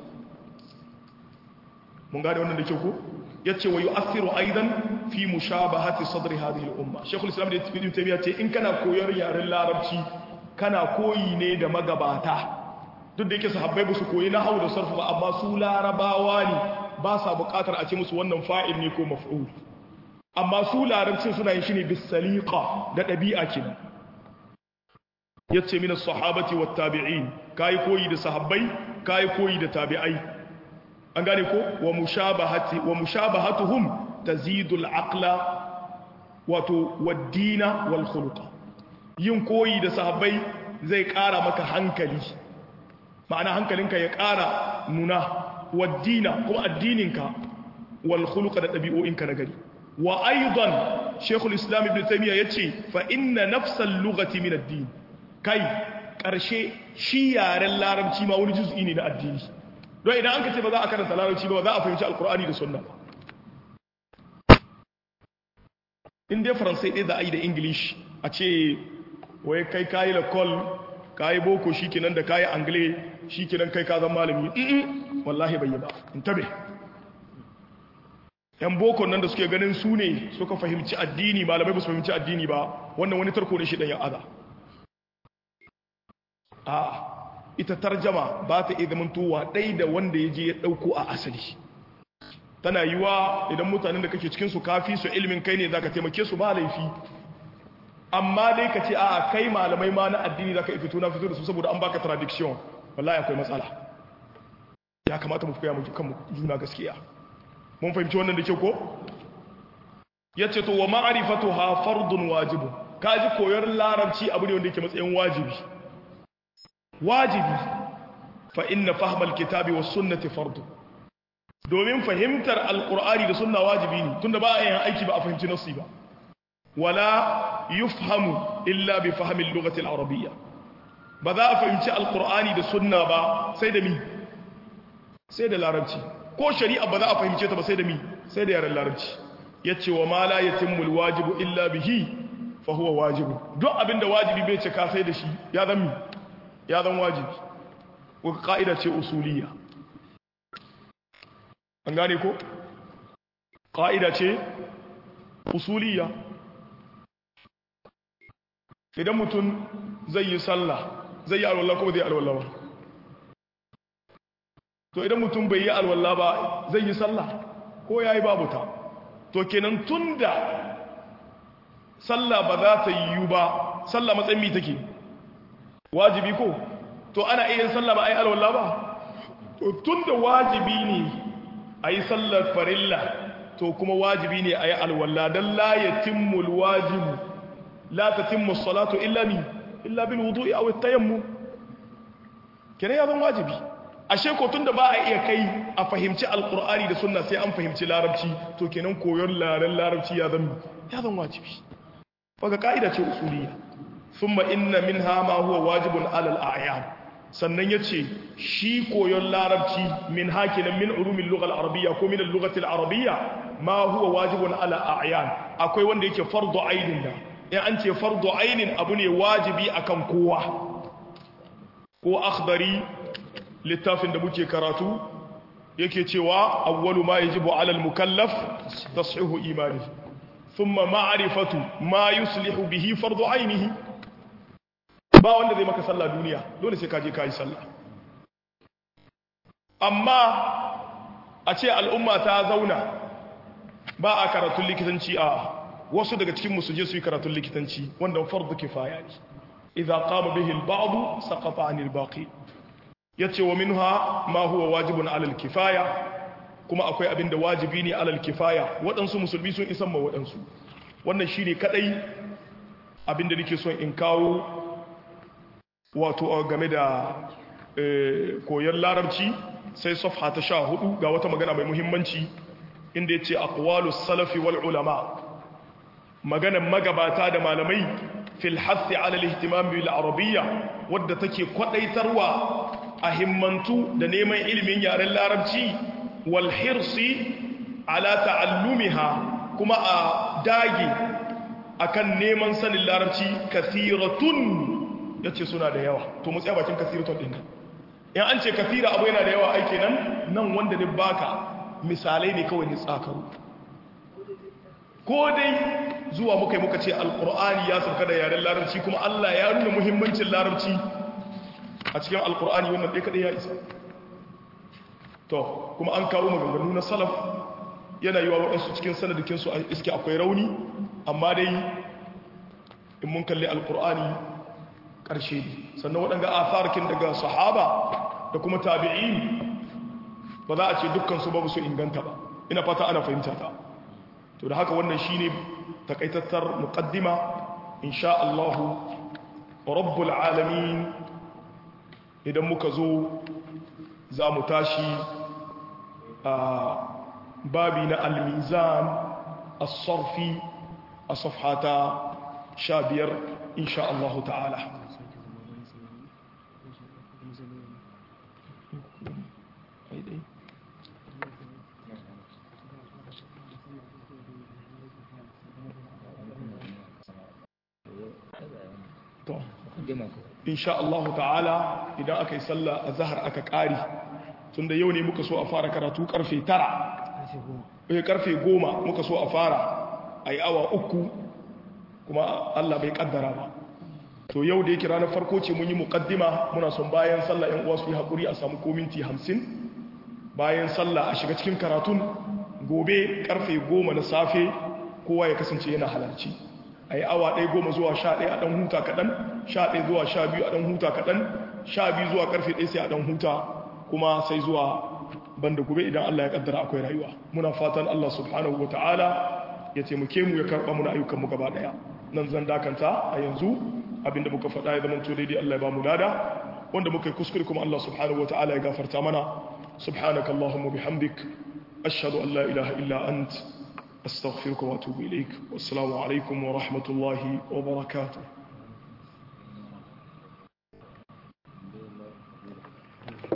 mun gane wannan da kyau ko yace wa yu'athiru aidan fi mushabahati sadri hadhihi al-umma shaykhul islam da ibn taymiyyah ce in kana koyar yaren larabci kana koyi ne da magabata duk da yake sahabbai ba su koyi na hau da sarfu ba amma su larabawa ne ba sa bukatar a ce musu wannan fa'il ne ko maf'ul amma su larabcin suna yin shi ne bisaliqa da ɗabi'a kenan yace min as-sahabati wat tabi'in kai koyi da sahabbai kai koyi da tabi'ai an gane ko wa mushabahati wa mushabahatuhum tazidu al-aqla wato wad-dina wal khuluqa yin koyi da sahabbai zai ƙara maka hankali ma'ana hankalinka ya ƙara nuna waddina kuma addininka wal khuluqa da ɗabi'o'inka na gari wa aidan shekul islam ibn taymiya yace fa inna nafsal lughati min ad-din kai karshe shi yaren larabci ma wani juz'i ne na addini don idan an ka ce ba za a karanta larabci ba za a fahimci alkur'ani da sunna ba in dai faransai ɗaya za a yi da english a ce wai kai kayi lakol kayi boko shi kenan da kayi angle shi kenan kai ka zan malami ɗin wallahi bai yi ba in tabe yan boko nan da suke ganin su ne suka fahimci addini malamai ba su fahimci addini ba wannan wani tarko ne shi ɗan yan aza a ita tarjama ba ta iya zamantowa ɗai da wanda ya je ya ɗauko a asali tana yi wa idan mutanen da kake cikinsu kafi su ilimin kai ne za ka taimake su ba laifi amma dai ka ce a kai malamai ma na addini za ka fito na fito da su saboda an baka tradiction wallahi akwai matsala ya kamata mu koya mu kan juna gaskiya mun fahimci wannan da ke ko ya ce to wa ma'arifatu ha fardun wajibu ka ji koyar larabci abu ne wanda yake matsayin wajibi wajibi fa inna fahmal kitabi was sunnati fardu domin fahimtar alqur'ani da sunna wajibi ne tunda ba a yin aiki ba a fahimci nassi ba wala yufhamu illa bi fahmi al-lughati al-arabiyya ba za a fahimci alqur'ani da sunna ba sai da mi sai da larabci ko shari'a ba za a fahimce ta ba sai da mi sai da yaren larabci yace wa ma la yatimmu al-wajibu illa bihi fa huwa wajibu duk abinda wajibi bai cika sai da shi ya zama ya zan wajibi wata ƙa'ida ce usuliya an gane ko? ƙa'ida ce usuliya idan mutum zai yi sallah zai yi alwallah ko zai yi alwallah ba to idan mutum bai yi alwallah ba zai yi sallah ko ya yi babu ta to kenan tun da sallah ba za ta yi ba sallah matsayin mi take wajibi ko to ana iya sallah ba a yi alwallah ba to tun da wajibi ne a yi sallar farilla to kuma wajibi ne a yi alwallah don la ya timmul wajibu la ta timmu salatu illa mi illa bil wudu'i aw at-tayammum kene ya zan wajibi ashe ko tunda ba a iya kai a fahimci alqur'ani da sunna sai an fahimci larabci to kenan koyon laran larabci ya zan ya zan wajibi baka kaida ce usuliyya thumma inna minha ma huwa wajibun ala al-a'yan sannan yace shi koyon larabci min hakinan min ulumil lugha al-arabiyya ko min al-lughati al-arabiyya ma huwa wajibun ala a'yan akwai wanda yake fardu ainin da in an ce fardu ainin abu ne wajibi akan kowa ko akhdari littafin da muke karatu yake cewa awwalu ma yajibu ala al-mukallaf tashihu imani thumma ma'rifatu ma yuslihu bihi fardu ainihi ba wanda zai maka sallah duniya dole sai ka je ka yi sallah amma a ce al'umma ta zauna ba a karatun likitanci a wasu daga cikin musu je su yi karatun likitanci wanda fardu kifaya ne idza qama bihi al-ba'd saqata 'anil baqi yace wa minha ma huwa wajibun 'ala al-kifaya kuma akwai abin da wajibi ne 'ala al-kifaya waɗansu musulmi sun isan ma waɗansu wannan shine kadai abin da nake son in kawo wato game da koyon larabci sai safha ta sha hudu ga wata magana mai muhimmanci inda ya ce aqwalus salafi wal ulama maganan magabata da malamai fil hathi ala al-ihtimam bil arabiyya wadda take kwadaitarwa a himmantu da neman ilimin yaren larabci wal hirsi ala ta'allumiha kuma a dage akan neman sanin larabci kathiratun yace suna da yawa to mu tsaya bakin kathiratun din in an ce kathira abu yana da yawa aike nan nan wanda ne baka misalai ne kawai ne tsakaru ko dai zuwa muka yi muka ce alkur'ani ya sauka da yaren larabci kuma allah ya nuna muhimmancin larabci a cikin alkur'ani wannan ɗaya kaɗai ya isa to kuma an kawo maganganu na salaf yana yi wa waɗansu cikin sanadikinsu a iske akwai rauni amma dai in mun kalli alkur'ani ƙarshe ne sannan waɗanga asarkin daga sahaba da kuma tabi'in ba za a ce dukkansu ba su inganta ba ina fata ana fahimta ta to da haka wannan shine takaitattar muqaddima insha Allah rabbul alamin idan muka zo za mu tashi a babi na almizan as-sarfi a safhata sha biyar insha Allah ta'ala to insha Allah ta'ala idan aka yi sallah a zahar aka ƙari tunda yau ne muka so a fara karatu karfe tara eh karfe goma muka so a fara a yi awa uku kuma Allah bai kaddara ba to yau da yake ranar farko ce mun yi muƙaddima muna son bayan sallah yan uwa su yi haƙuri a samu kominti hamsin bayan sallah a shiga cikin karatun gobe karfe goma na safe kowa ya kasance yana halarci a yi awa ɗaya goma zuwa sha ɗaya a ɗan huta kaɗan sha ɗaya zuwa sha biyu a ɗan huta kaɗan sha biyu zuwa ƙarfe ɗaya sai a ɗan huta kuma sai zuwa banda gobe idan Allah ya ƙaddara akwai rayuwa muna fatan Allah subhanahu wa ta'ala ya taimake mu ya karɓa muna ayyukan mu gaba ɗaya nan zan dakanta a yanzu abinda muka faɗa ya zama to daidai Allah ya ba mu lada wanda muka yi kuskure kuma Allah subhanahu wa ta'ala ya gafarta mana subhanaka allahumma bihamdik ashhadu an la ilaha illa ant أستغفرك وأتوب إليك والسلام عليكم ورحمة الله وبركاته